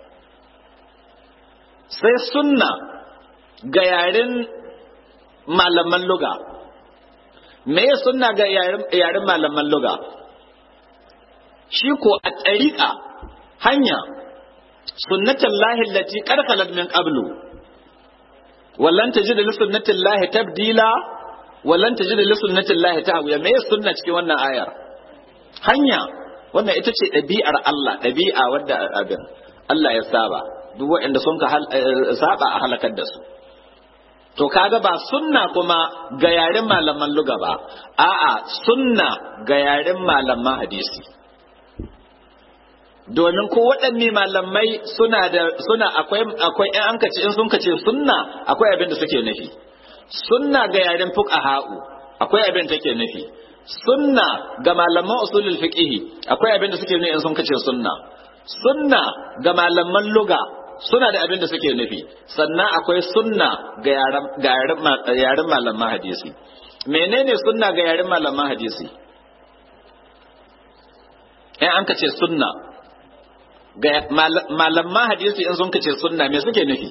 sai sunna ga yaren malaman luga me ya sunna ga yaren malaman luga shi ko a tsarika hanya sunnatan lahi lati karkalar min qablu wallan tajid li sunnatin lahi tabdila wallan tajid li sunnatin lahi tahwiya me ya sunna cikin wannan ayar hanya wannan ita ce ɗabi'ar Allah ɗabi'a wadda abin Allah ya saba duk waɗanda sun ka saba a halakar da su to kaga ba sunna kuma ga yaren malaman luga ba a'a sunna ga yaren malaman hadisi domin ko waɗanne malamai suna da suna akwai akwai in an kace in sun kace sunna akwai abin da suke nufi sunna ga yaren fuqaha'u akwai abin da take nufi sunna ga malaman usulul fiqh akwai abin da suke nufi in sun kace sunna sunna ga malaman luga suna da abin da suke nufi sannan akwai sunna ga yaren malaman hadisi menene sunna ga yaren malaman hadisi in an kace sunna ga malaman hadisi in sun kace sunna me suke nufi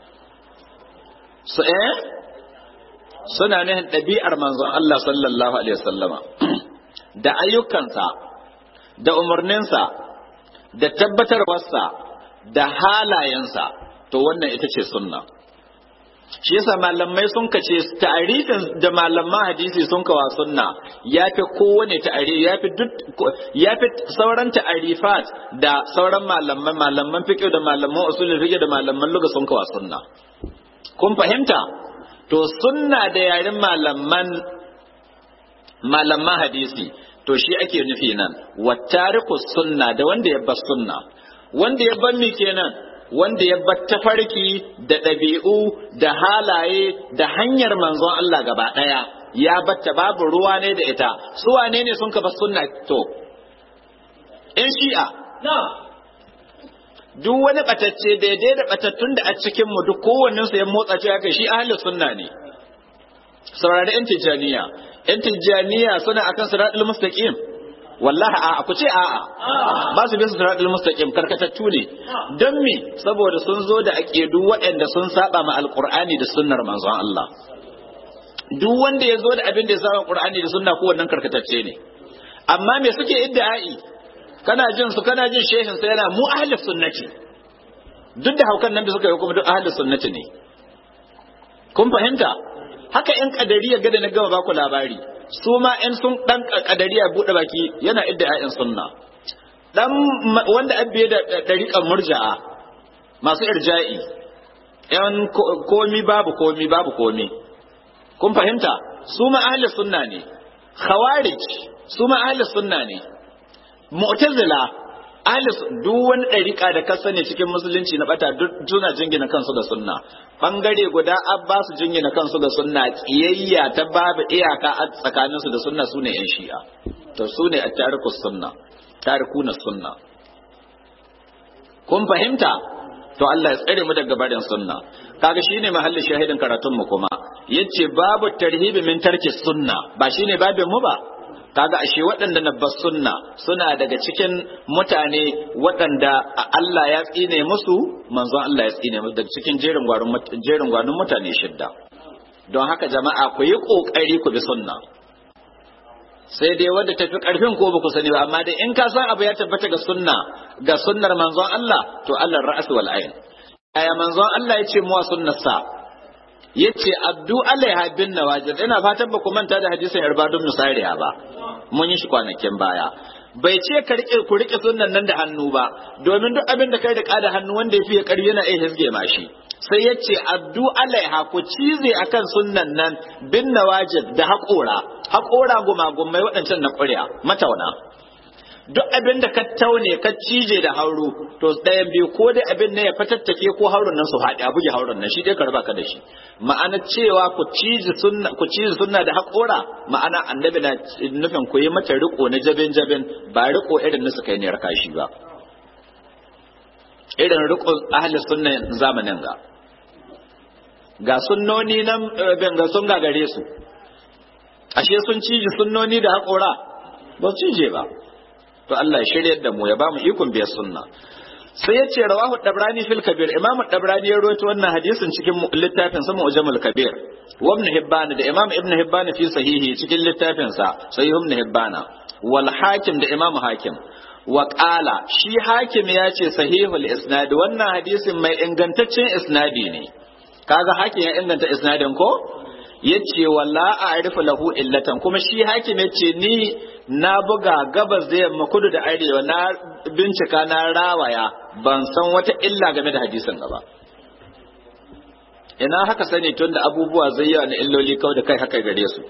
su eh suna nufin ɗabi'ar manzon Allah sallallahu alaihi wasallama da ayyukansa da umarninsa da tabbatarwarsa da halayensa to wannan ita ce sunna shi yasa malamai sun kace ta'arifin da malaman hadisi sun kawa sunna yafi kowane ta'ari yafi duk yafi sauran ta'arifat da sauran malaman malaman fiqh da malaman usulul fiqh da malaman lugha sun kawa sunna kun fahimta to sunna da yarin malaman malaman hadisi to shi ake nufi nan wattariku sunna da wanda ya bar sunna wanda ya bar mi kenan wanda ya bar tafarki da ɗabi'u da halaye da hanyar manzon Allah gaba ɗaya ya batta babu ruwa ne da ita su wane ne sun kafa sunna to in shi'a duk wani batacce daidai da batattun da a cikin mu duk kowannen su ya motsa cewa kai shi ahlus sunna ne saurari yan tijjaniya yan tijjaniya suna akan siratul mustaqim wallahi a ku ce a'a ba su bin siratul mustaqim karkatattu ne don me saboda sun zo da aqidu waɗanda sun saba ma alqur'ani da sunnar manzon Allah duk wanda ya zo da abin da ya saba qur'ani da sunna ko wannan karkatacce ne amma me suke idda'i kana jin su kana jin shehin sa yana mu ahlus sunnati duk da haukan nan da suka yi kuma duk ahlus sunnati ne kun fahimta haka yan kadariya gada na gama baku labari su ma yan sun dan kadariya bude baki yana idda ayan sunna dan wanda abbe da dariƙan murja'a masu irja'i yan komi babu komi babu komi kun fahimta su ma ahlus sunna ne khawarij su ma ahlus sunna ne mu'tazila ahlus duk wani ɗariƙa da ka sani cikin musulunci na bata duk suna jingina kansu da sunna bangare guda abbasu jingina kansu da sunna kiyayya ta babu iyaka a tsakanin su da sunna sune yan shi'a to sune a tariku sunna tarikuna sunna kun fahimta to Allah ya tsare mu daga barin sunna kaga shine mahallin shahidin karatun mu kuma yace babu tarhibi min tarki sunna ba shine babin mu ba kaga ashe waɗanda na bas sunna suna daga cikin mutane waɗanda Allah ya tsine musu manzon Allah ya tsine musu daga cikin jerin gwarin jerin gwanin mutane shidda don haka jama'a ku yi kokari ku bi sunna sai dai wanda tafi karfin ko ba ku sani ba amma dai in ka san abu ya tabbata ga sunna ga sunnar manzon Allah to Allah ra'as wal ayn aya manzon Allah yace mu sunnar sa yace abdu alaiha bin nawajid ina fatan ba ku manta da hadisin irbadun nusariya ba mun yi shi kwanakin baya bai ce ka rike ku rike sunnan nan da hannu ba domin duk abin da kai da kada hannu wanda yafi ya kari yana iya hisge mashi sai ya ce abdu alaiha ku cize akan sunnan nan bin nawajid da haƙora haƙora gumagumai waɗancan na ƙurya matauna duk abin da ka taune ka cije da hauru to ɗayan biyu ko dai abin ne ya fatattake ko haurun nan su haɗe a buge haurun nan shi dai ka raba ka da shi ma'ana cewa ku cije sunna ku cije sunna da haƙora ma'ana annabi na nufin ku yi mata riko na jabin jabin ba riko irin na suka yi ne raka shi ba irin riko ahli sunna zamanin ga ga sunnoni nan ben ga sun gagare su ashe sun cije sunnoni da haƙora ba su cije ba to Allah ya shiryar da mu ya ba mu ikon biyar sunna sai ya ce rawahu dabrani fil kabir imamu dabrani ya rawaito wannan hadisin cikin littafin sa mu'jamul kabir wa ibn hibban da imam ibn hibban fi sahihi cikin littafin sa sahih ibn hibban wal hakim da imamu hakim wa qala shi hakim ya ce sahihul isnad wannan hadisin mai ingantaccen isnadi ne kaga hakim ya inganta isnadin ko yace walla a'rifu lahu illatan kuma shi hakim yace ni na buga gabas da yamma kudu da arewa na bincika na rawaya ban san wata illa game da hadisin gaba ina haka sani tun da abubuwa zai yawa na illoli kawai da kai haka gare su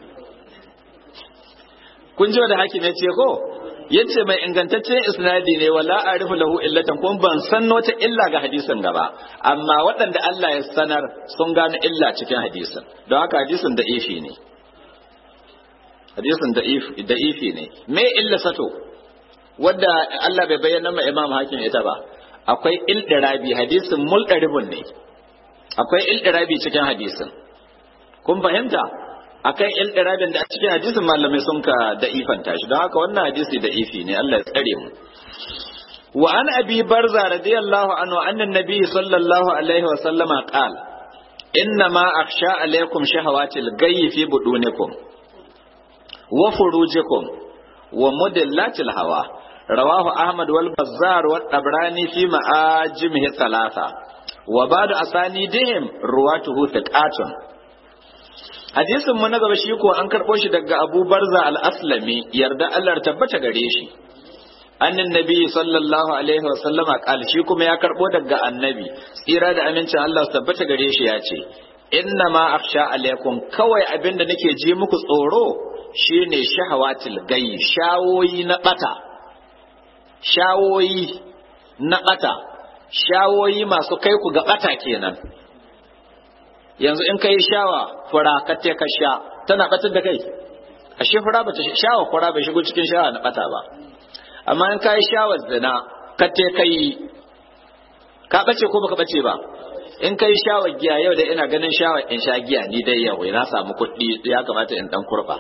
kun ji da hakim yace ko yace mai ingantaccen isnadi ne wala arifu lahu illatan kuma ban san wata illa ga hadisin gaba amma waɗanda Allah ya sanar sun gano illa cikin hadisin don haka hadisin da ifi ne hadisin da ifi ne me illa sato wadda Allah bai bayyana ma Imam Hakim ita ba akwai ildirabi hadisin muldaribun ne akwai ildirabi cikin hadisin kun fahimta akan ildirabin da a cikin hadisin malamai sun ka da ifanta shi don haka wannan hadisi da ifi ne Allah ya tsare mu wa an abi barza radiyallahu anhu anna nabiy sallallahu alaihi wa sallama qala inna ma akhsha alaikum shahawatil gayyi fi budunikum wa furujikum wa mudillatil hawa rawahu ahmad wal bazzar wa tabrani fi ma'ajimihi thalatha wa ba'du asanidihim ruwatuhu thiqatun hadisin mu na gaba shi ko an karɓo shi daga Abu Barza al-Aslami yarda Allah tabbata gare shi annin nabi sallallahu alaihi wa sallama qala shi kuma ya karɓo daga annabi tsira da amincin Allah tabbata gare shi ya ce inna ma akhsha alaikum kawai abinda nake ji muku tsoro shine shahawatil gayi shawoyi na bata shawoyi na bata shawoyi masu kai ku ga bata kenan yanzu in ka yi shawa fura ka te ka sha tana batar da kai ashe fura ba ta shawa fura bai shigo cikin shawa na bata ba amma in ka yi shawar zina ka te ka yi ka bace ko baka bace ba in ka yi shawar giya yau da ina ganin shawar in sha giya ni dai yau na samu kuɗi ya kamata in dan kurba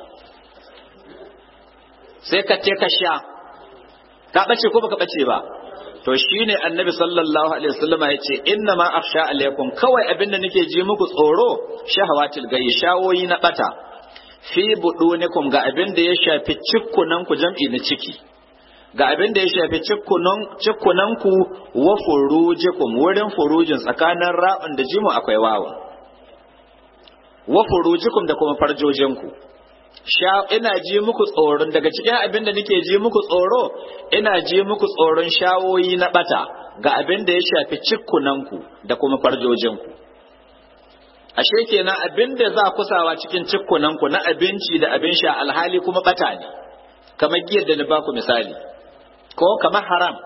sai ka te ka sha ka bace ko baka bace ba to shine annabi sallallahu alaihi wasallam ya ce inna ma akhsha alaikum kawai abin da nake ji muku tsoro shahawatil gayi shawoyi na bata fi budunikum ga abin da ya shafi cikkunan ku jam'i na ciki ga abin da ya shafi cikkunan cikkunan ku wa furujikum wurin furujin tsakanin ra'un da jimu akwai wawa wa furujikum da kuma farjojin ku ina ji muku tsoron daga cikin abin da nake ji muku tsoro ina ji muku tsoron shawoyi na bata ga abin da ya shafi cikkunanku da kuma farjojinku ashe kenan abin da za kusawa cikin cikkunanku na abinci da abin sha alhali kuma bata ne kamar giyar da na baku misali ko kamar haram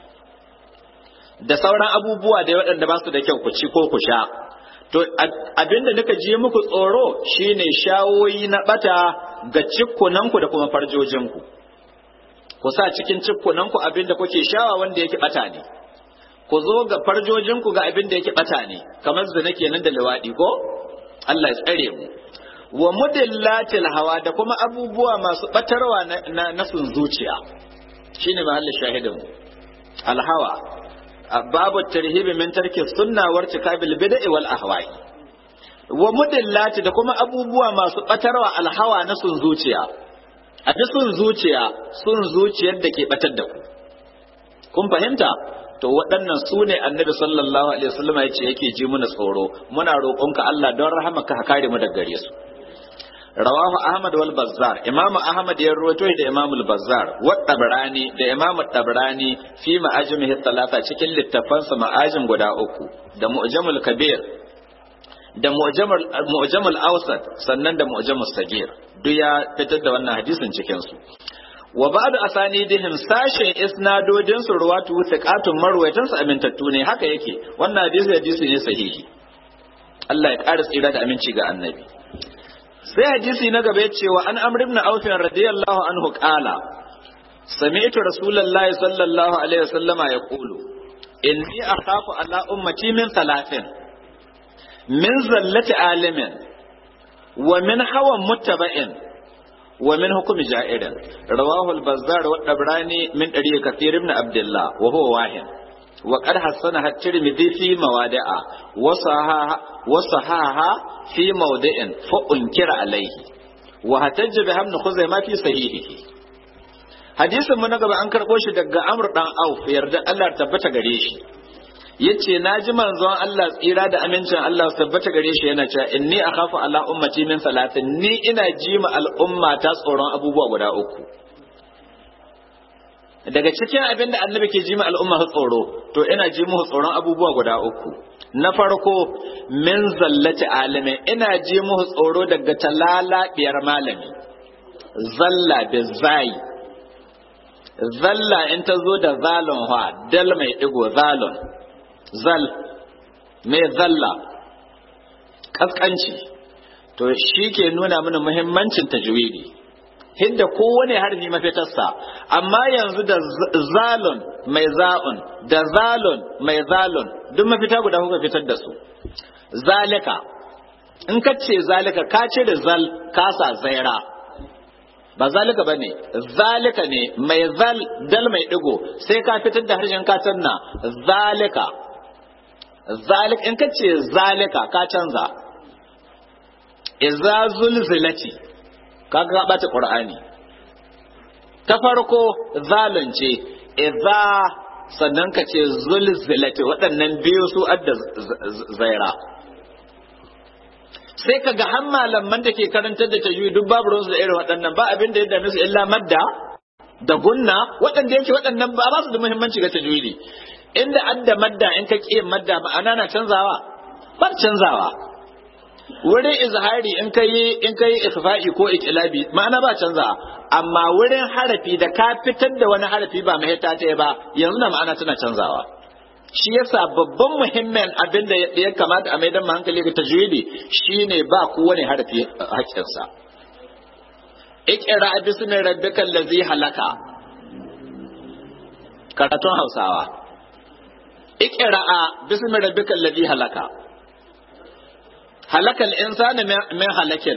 da sauran abubuwa da waɗanda ba su da kyau ku ci ko ku sha to abinda nika ji muku tsoro shine shawoyi na bata ga cikkunanku da kuma farjojinku ku sa cikin cikkunanku abinda kuke shawa wanda yake bata ne ku zo ga farjojinku ga abinda yake bata ne kamar zina kenan da liwadi ko Allah ya tsare mu wa mudillatil hawa da kuma abubuwa masu batarwa na, na, sun zuciya shine mahallin shahidin mu alhawa babu tarhibi min tarki sunna wa irtikabil bid'i wal ahwa'i wa mudillati da kuma abubuwa masu batarwa alhawa na sun zuciya a ji sun zuciya sun zuciyar da ke batar da ku kun fahimta to waɗannan su ne annabi sallallahu alaihi wasallam ya ce yake ji muna tsoro muna roƙonka Allah don rahamaka ka kare mu daga gare su rawahu ahmad wal bazzar imamu ahmad ya rawaito da imamu al bazzar wa tabrani da imamu tabrani fi ma'ajimihi talata cikin littafansa ma'ajin guda uku da mu'jamul kabir da mu'jamul awsat sannan da mu'jamul sagir duk ya fitar da wannan hadisin cikin su wa ba'da asanidihim sashen isnadodin su ruwatu thiqatun marwayatan su amintattu ne haka yake wannan hadisi hadisi ne sahihi Allah ya ƙara tsira da aminci ga annabi sai hadisi na gaba yace wa an amr ibn auf radiyallahu anhu qala sami'tu rasulullahi sallallahu alaihi wasallama yaqulu inni akhafu ala ummati min thalathin min zallati alimin wa min hawan muttaba'in wa min hukmi ja'irin rawahu al-bazzar wa dabrani min dari kathir ibn abdullah wa huwa wahid wa qad hasana at-tirmidhi fi mawadi'a wa sahaha wa sahaha fi mawdi'in fa unkira alayhi wa hatajja bi ibn khuzaimah fi sahihihi hadisin mu na gaba an karbo shi daga amr dan auf yarda Allah tabbata gare shi yace na ji manzon Allah tsira da amincin Allah su tabbata gare shi yana cewa inni akhafu ala ummati min salatin ni ina ji ma al'umma ta tsoron abubuwa guda uku daga cikin abin da annabi ke ji ma al'umma su tsoro to ina ji musu tsoron abubuwa guda uku na farko min zallati alimin ina ji musu tsoro daga talalabiyar malami zalla bi zai zalla in ta zo da zalon ha dal mai digo zalon zal mai zalla kaskanci to shi ke nuna mana muhimmancin tajwidi hidda kowane harfi mafitarsa amma yanzu da zalun mai za'un da zalun mai zalun duk mafita guda kuka fitar da su zalika in ka ce zalika ka ce da zal kasa zaira ba zalika ba ne zalika ne mai zal dal mai digo sai ka fitar da harshen kacan na zalika zalik in ka ce zalika ka canza iza zulzilati kaga ka bata qur'ani ta farko zalunce iza sannan ka ce zulzilati waɗannan biyu su adda zaira sai ka ga har malaman da ke karantar da tajwid duk babu ruwansu da irin waɗannan ba abin da ya dame su illa madda da gunna waɗanda yake waɗannan ba ba su da muhimmanci ga tajwidi inda adda madda in ka ƙi madda ma'ana na canzawa ba canzawa wurin izhari in ka yi in ka yi ikhfa'i ko iqlabi ma'ana ba canzawa amma wurin harafi da ka fitar da wani harafi ba mahita ta ba yanzu na ma'ana tana canzawa shi yasa babban muhimmin abin da ya kamata a maidan hankali ga tajwidi shine ba kowane harafi haƙƙinsa iqra bismi rabbikal ladzi halaka karatun hausawa iqra bismi rabbikal ladzi halaka halakal insani min halakin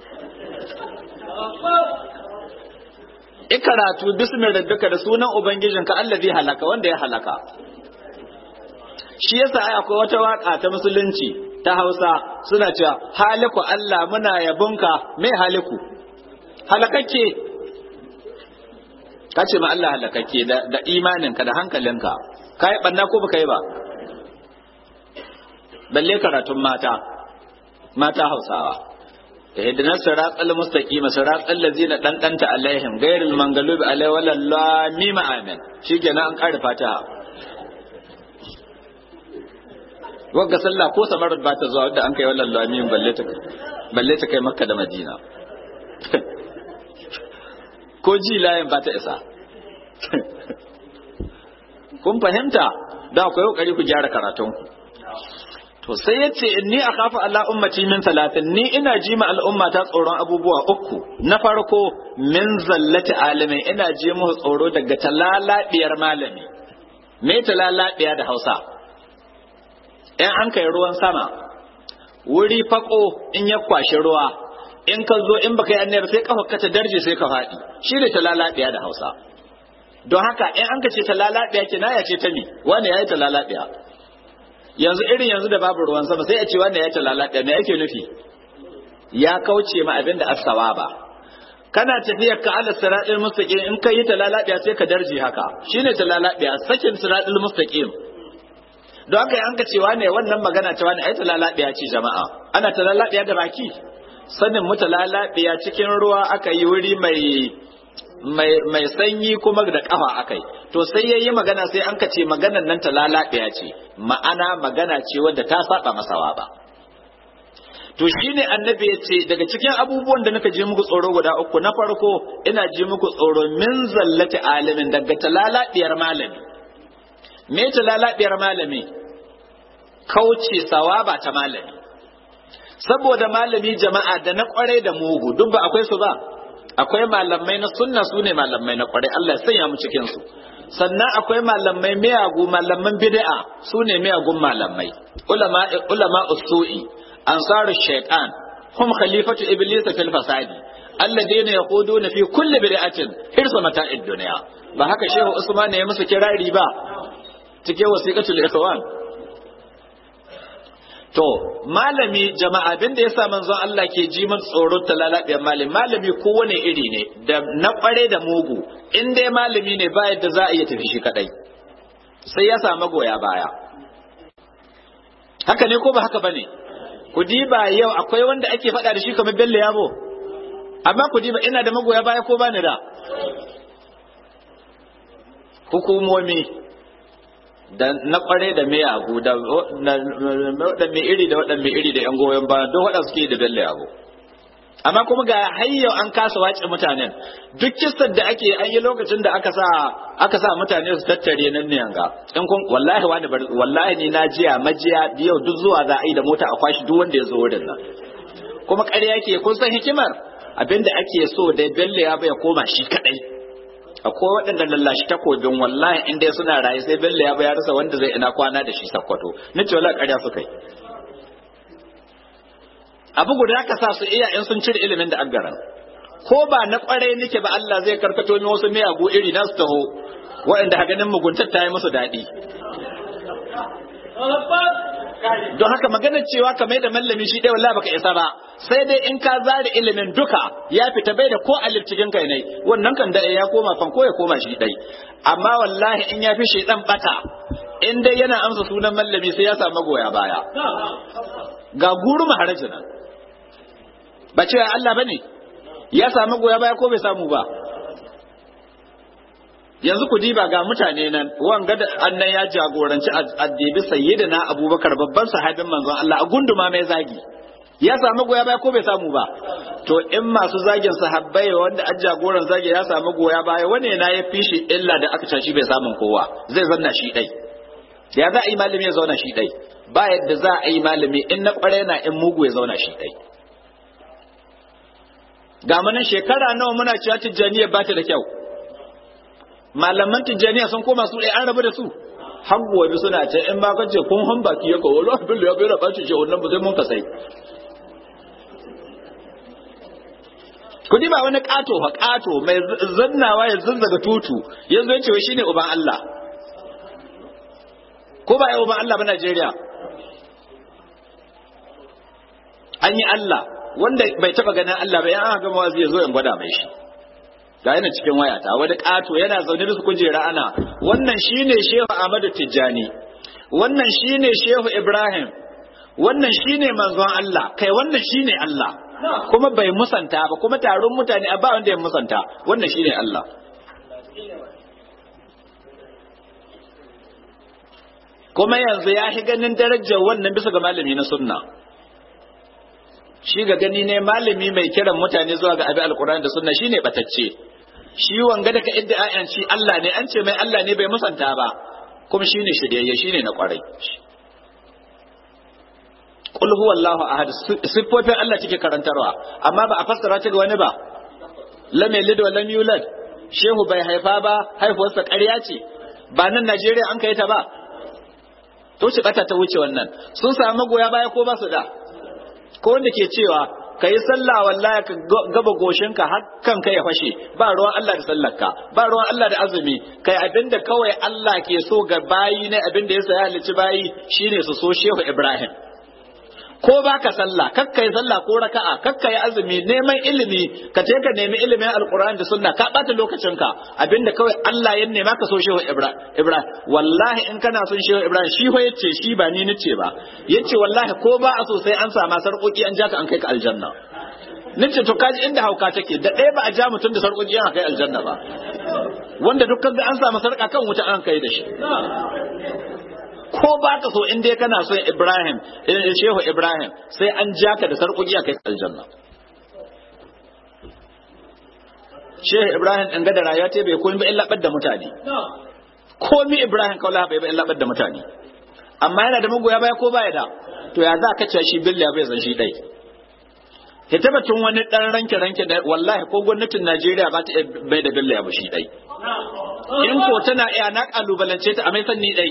ikaratu bismi rabbika da sunan ubangijinka allazi halaka wanda ya halaka shi yasa ai akwai wata waka ta musulunci ta Hausa suna cewa haliku Allah muna yabonka mai haliku halakakke ka ce ma Allah halakakke da, da imaninka da hankalinka ka yi banna ko baka yi ba balle karatun mata mata Hausawa ihdina siratal mustaqim siratal ladzina dandanta alaihim ghairil maghlubi alaihim walallahi amin shikenan an ƙara fataha wagga sallah ko samarar ba ta zuwa da an kai wallan lamin balle ta balle ta kai makka da madina ko ji layin ba ta isa kun fahimta da akwai kokari ku gyara karatun ku to sai yace inni akhafu ala ummati min salatin ni ina ji ma al'umma ta tsoron abubuwa uku na farko min zallati alimin ina ji mu tsoro daga talalabiyar malami me talalabiya da Hausa in an kai ruwan sama wuri fako in ya kwashi ruwa in ka zo in baka yi annayar sai kafa ka ta darje sai ka faɗi shi ne ta lalabiya da hausa don haka in an ka ce ta lalabiya ke na ya ce ta mi wani ya yi ta lalabiya yanzu irin yanzu da babu ruwan sama sai a ce wani ya yi ta lalabiya me ake nufi ya kauce ma abin da asawa ba kana tafiyar ka ala siratul mustaqim in kai ta lalabiya sai ka darje haka shine ta lalabiya sakin siratul mustaqim don haka an ka cewa ne wannan magana ta wani ai ta lalabiya ce jama'a ana ta lalabiya da baki sanin mu ta lalabiya cikin ruwa aka yi wuri mai mai mai sanyi kuma da kafa akai to sai yayi magana sai an ka ce maganar nan ta lalabiya ce ma'ana magana ce wadda ta saba masawa ba to shine annabi ya ce daga cikin abubuwan da naka je muku tsoro guda uku na farko ina je muku tsoro min zallati alimin daga talalabiyar malami me talalabiyar malami kauce sawaba ta malami saboda malami jama'a da na kwarai da mugu duk ba akwai su ba akwai malamai na sunna su ne malamai na kwarai Allah ya sanya mu cikin su sannan akwai malamai miyagu malaman bid'a su ne miyagun malamai ulama ulama usu'i ansaru shaitan hum khalifatu iblis fil fasadi alladheena yaquduna fi kulli bid'atin hirsa mata'id dunya ba haka shehu usman ne ya musu kirari ba cike wasiqatul ikhwan to malami jama'a abin da yasa manzon Allah ke ji man tsoron talalabiyar malami malami kowane iri ne da na kware da mugu in dai malami ne ba yadda za a iya tafi shi kadai sai ya samu goya baya haka ne ko ba haka bane ku diba yau akwai wanda ake faɗa da shi kamar bello yabo amma ku diba ina da magoya baya ko bani da hukumomi da na kware da miyagu da waɗanne iri da waɗanne iri da yan goyon baya don waɗanda suke da bello yabo amma kuma ga hayyau an kasa wace mutanen duk kistar da ake an yi lokacin da aka sa aka sa mutane su tattare nan ne yanga in kun wallahi wani wallahi ni na jiya majiya yau duk zuwa za a yi da mota a kwashi duk wanda ya zo wurin nan kuma ƙarya yake kun san hikimar abinda ake so da bello ya bai koma shi kadai akwai waɗanda lallashi takobin wallahi in dai suna raye sai bello ya bai rasa wanda zai ina kwana da shi sakkwato nace wallahi ƙarya suka yi abu guda ka sa su iya in sun cire ilimin da aggaran ko ba na kwarai nake ba Allah zai karkato min wasu miyagu iri na su taho waɗanda ganin muguntar ta yi musu daɗi don haka maganar cewa ka mai da mallami shi ɗaya wallahi baka isa ba sai dai in ka zare ilimin duka ya fita bai da ko alif cikin kai ne wannan kan da ya koma fan ko ya koma shi ɗai amma wallahi in ya fi shi ɗan bata in dai yana amsa sunan mallami sai ya samu goya baya ga guru maharajin nan ba cewa Allah bane ya samu goya baya ko bai samu ba yanzu ku diba ga mutane nan wanga da annan ya jagoranci addibi sayyidina abubakar babban sahabin manzon Allah a gunduma mai zagi ya samu goya baya ko bai samu ba to in masu zagin sahabbai wanda an jagoran zagi ya samu goya baya wane na ya fi shi illa da aka tashi bai samun kowa zai zanna shi dai ya za a yi malami ya zauna shi dai ba yadda za a yi malami in na kware na in mugu ya zauna shi dai ga mana shekara nawa muna cewa tijjaniya ba ta da kyau malaman tijjaniya sun koma su ɗaya an rabu da su har gobe suna ce in ba kace kun han baki ya kawo Allah billu ya bai raba ce wannan ba sai mun kasai kudi ba wani kato fa kato mai zannawa ya zazzaga tutu yanzu ya ce shi ne uban Allah ko ba ya uban Allah ba Najeriya an yi Allah wanda bai taba ganin Allah ba ya an gama wazi ya zo in gwada mai shi ga yana cikin wayata wani ƙato yana zaune da su kujera ana wannan shine shehu Ahmadu Tijjani wannan shine shehu Ibrahim wannan shine manzon Allah kai wannan shine Allah kuma bai musanta ba kuma taron mutane a ba wanda ya musanta wannan shine Allah kuma yanzu ya shi ganin darajar wannan bisa ga malami na sunna shi ga gani ne malami mai kiran mutane zuwa ga abin alkur'ani da sunna shine batacce shi wanga da ka idda ayan shi Allah ne an ce mai Allah ne bai musanta ba kuma shine shiryayye shine na kwarai qul huwallahu ahad siffofin Allah cike karantarwa amma ba a fassara ta ga wani ba lam yalid wa lam yulad shehu bai haifa ba haifuwarsa ƙarya ce ba nan Najeriya an kai ta ba to ce bata ta wuce wannan sun samu goya baya ko ba su da ko wanda ke cewa ka yi sallah wallahi ka gaba goshinka har kanka ya fashe ba ruwan Allah da sallarka ba ruwan Allah da azumi kai abinda kawai Allah ke so ga bayi ne abinda ya saya halicci bayi shine su so Shehu Ibrahim ko baka sallah kakka yi sallah ko raka'a kakka yi azumi neman ilimi ka je ka nemi ilimin alqur'ani da sunna ka bata lokacinka abinda kawai Allah ya nema ka so shehu ibrahim wallahi in kana son shehu ibrahim shi ho yace shi ba ni nace ba yace wallahi ko ba a so sai an sama sarƙoƙi an ja ka an kai ka aljanna nace to kaji inda hauka take da ɗaya ba a ja mutum da sarƙoƙi an kai aljanna ba wanda dukkan ga an samu sarƙa kan wuta an kai da shi ko ba ka so in dai kana son Ibrahim Shehu Ibrahim sai an ja ka da sarƙoƙi a kai aljanna Shehu Ibrahim ɗan gada rayuwa ta bai koyi ba illa da mutane komi Ibrahim kaula bai ba illa da mutane amma yana da magoya baya ko baya da to ya za ka ce shi billa bai zan shi dai ya tabbatun wani dan ranke ranke da wallahi ko gwamnatin Najeriya ba ta bai da billa ba shi dai in ko tana iya na kalubalance ta a mai sanni dai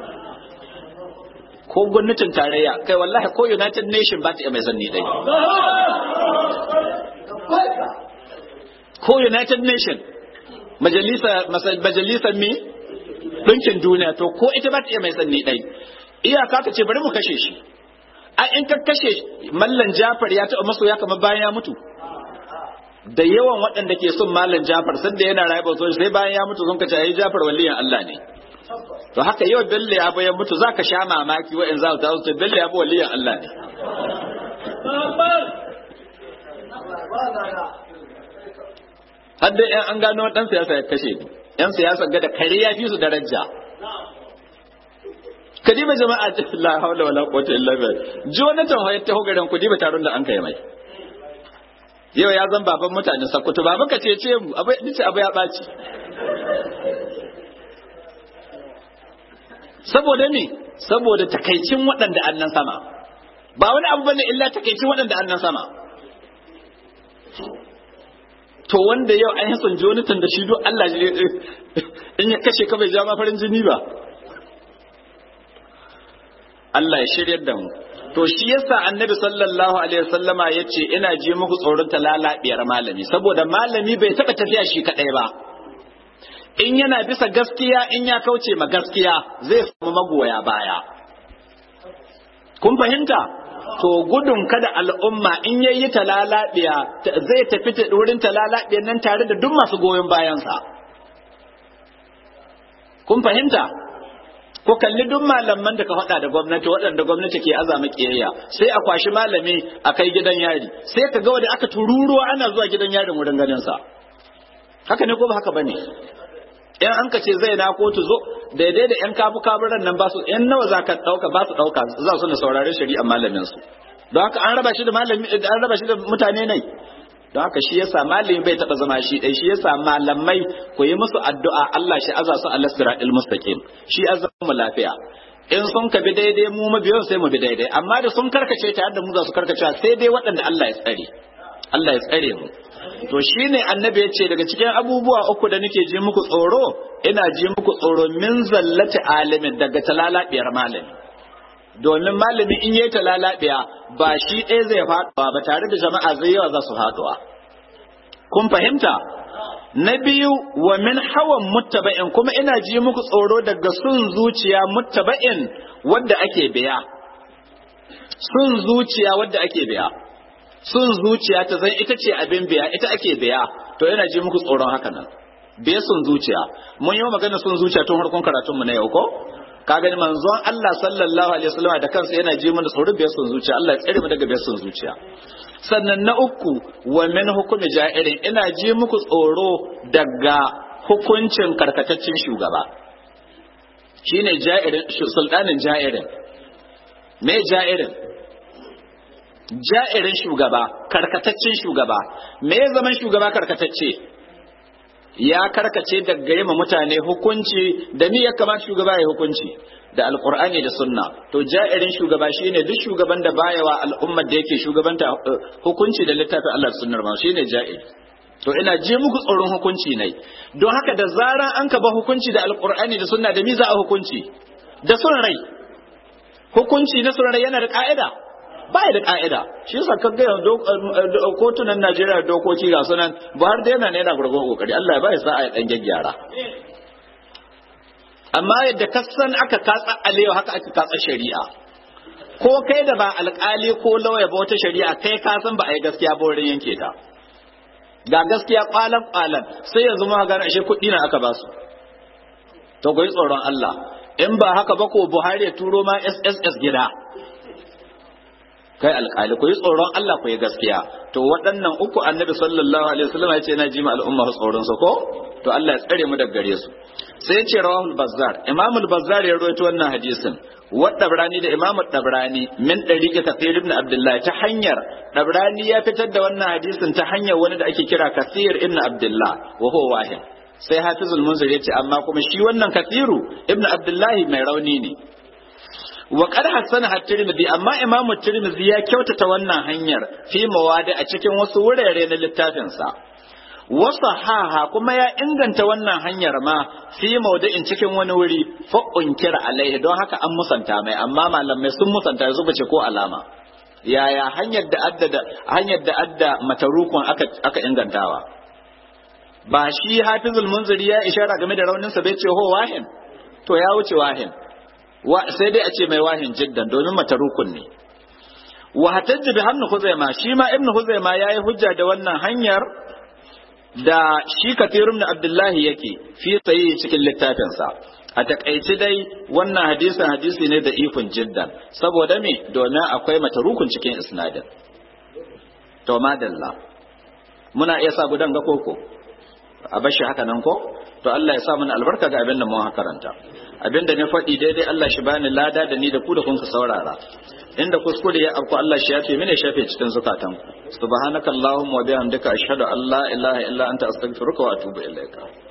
ko gwamnatin tarayya kai wallahi ko united nation ba ta iya mai zanni dai ko united nation majalisar mi ɗinkin duniya to ko ita ba ta iya mai zanni dai iyaka ka ce bari mu kashe shi a in ka kashe mallan jafar ya taɓa maso ya kama bayan ya mutu da yawan waɗanda ke son mallan jafar sanda yana rayuwa sai bayan ya mutu sun kace ai jafar waliyan Allah ne to haka yau bello ya bayan mutu zaka sha mamaki wa'in za ta wuce bello ya bi waliyan Allah ne hadda yan an gano dan siyasa ya kashe ni yan siyasa ga da kare ya fi su daraja kadiba jama'a la hawla wala quwwata illa billah jonathan hoyar ta hogaran ku diba taron da an kai mai yau ya zan baban mutanen sakkwato baban ka ce ce mu abu ce abu ya ɓaci saboda me saboda takaicin waɗanda annan sama ba wani abu bane illa takaicin waɗanda annan sama to wanda yau an yi son Jonathan da shi duk Allah in ya kashe ka bai ja ma farin jini ba Allah ya shiryar da mu to shi yasa annabi sallallahu alaihi wasallama yace ina ji muku tsoron talalabiyar malami saboda malami bai taba tafiya shi kadai ba in yana bisa gaskiya in ya kauce ma gaskiya zai samu magoya baya kun fahimta to gudun kada al'umma in yayi talalabiya zai tafi ta wurin talalabiyan nan tare da duk masu goyon bayansa kun fahimta ko kalli duk malaman da ka faɗa da gwamnati waɗanda gwamnati ke azama kiyayya sai a kwashi malami a kai gidan yari sai ka ga wanda aka tururuwa ana zuwa gidan yarin wurin ganin sa haka ne ko ba haka bane in an ka ce zai na kotu zo daidai da yan kafu kaburan nan ba su yan nawa za ka ɗauka ba su ɗauka za su na saurari shari'ar malamin su don haka an raba shi da malami an raba shi da mutane ne don haka shi yasa malami bai taba zama shi dai shi yasa malamai ku yi musu addu'a Allah shi aza su Allah siratal mustaqim shi azamu lafiya in sun ka bi daidai mu mabiyan sai mu bi daidai amma da sun karkace ta yadda mu za su karkace sai dai waɗanda Allah ya tsare Allah ya tsare mu to shine annabi ya ce daga cikin abubuwa uku da nake ji muku tsoro ina ji muku tsoro min zallati alimin daga talalabiyar malami domin malami in yayi talalabiya ba shi ɗaya zai faɗuwa ba tare da jama'a zai yawa za su faɗuwa kun fahimta na biyu wa min hawan muttaba'in kuma ina ji muku tsoro daga sun zuciya muttaba'in wadda ake biya sun zuciya wadda ake biya sun zuciya ta zan ita ce abin biya ita ake biya to ina ji muku tsoron haka nan biya sun zuciya mun yi magana sun zuciya tun harkon karatunmu na yau ko ka gani manzon Allah sallallahu alaihi wasallam da kansa yana ji mana tsoron biyar sun zuciya Allah ya tsare mu daga biyar sun zuciya sannan na uku wa min hukumi ja'irin ina ji muku tsoro daga hukuncin karkataccen shugaba shine ja'irin sultanin ja'irin me ja'irin ja'irin shugaba karkataccen shugaba me ya zaman shugaba karkatacce ya karkace daga yima mutane hukunci da ni ya kamata shugaba ya hukunci da alkur'ani da sunna to ja'irin shugaba shine duk shugaban da baya wa al'ummar da yake shugabanta hukunci da littafin Allah da sunnar ma shine ja'ir to ina je muku tsoron hukunci ne don haka da zaran an ka ba hukunci da alkur'ani da sunna da mi za a hukunci da son rai hukunci na son rai yana da ka'ida baya da ka'ida shi yasa ka ga kotunan Najeriya dokoki ga sunan Buhari da yana ne yana gurgun kokari Allah ya bai sa a dan gyaggyara amma yadda ka san aka katsa alewa haka aka katsa shari'a ko kai da ba alkali ko lauya ba wata shari'a kai ka san ba a yi gaskiya ba wurin yanke ta ga gaskiya kwalan kwalan sai yanzu ma ga ashe kuɗi na aka ba su to goyi tsoron Allah in ba haka ba ko Buhari ya turo ma SSS gida kai alƙali ku yi tsoron Allah ku yi gaskiya to waɗannan uku annabi sallallahu alaihi wasallam ya ce na ji ma al'umma tsoron su ko to Allah ya tsare mu daga gare su sai ya ce rawahul bazzar imamul bazzar ya rawaito wannan hadisin wa dabrani da imamu dabrani min dariqi kathir ibn abdullah ta hanyar dabrani ya fitar da wannan hadisin ta hanyar wani da ake kira kathir ibn abdullah wa huwa wahid sai hafizul munzir ya ce amma kuma shi wannan kathiru ibn abdullahi mai rauni ne wa qad hasana at-tirmidhi amma imamu tirmidhi ya kyautata wannan hanyar fi mawadi a cikin wasu wurare na littafin sa wasu haha kuma ya inganta wannan hanyar ma fi maudu'in cikin wani wuri fa unkira alaihi don haka an musanta mai amma malamai sun musanta yanzu bace ko alama yaya hanyar da adda hanyar da adda matarukun aka aka ingantawa ba shi hafizul munziri ya ishara game da rauninsa bai ce ho wahin to ya wuce wahin sai dai a ce mai wahin jiddan domin matarukun ne wa hatajji bi hannu huzaima shi ma ibnu huzaima yayi hujja da wannan hanyar da shi kathirun da abdullahi yake fi sayi cikin littafinsa a takaici dai wannan hadisin hadisi ne da ikon jiddan saboda me domin akwai matarukun cikin isnadin to madalla muna iya sa gudan ga koko a bashi haka nan ko to Allah ya sa mana albarka ga abin da mun karanta abin da na faɗi daidai Allah shi bani lada da ni da ku da kun ka saurara inda kuskure ya afku Allah shi yafe mini shafe cikin zukatan subhanakallahumma wa bihamdika ashhadu an la ilaha illa anta astaghfiruka wa atubu ilaika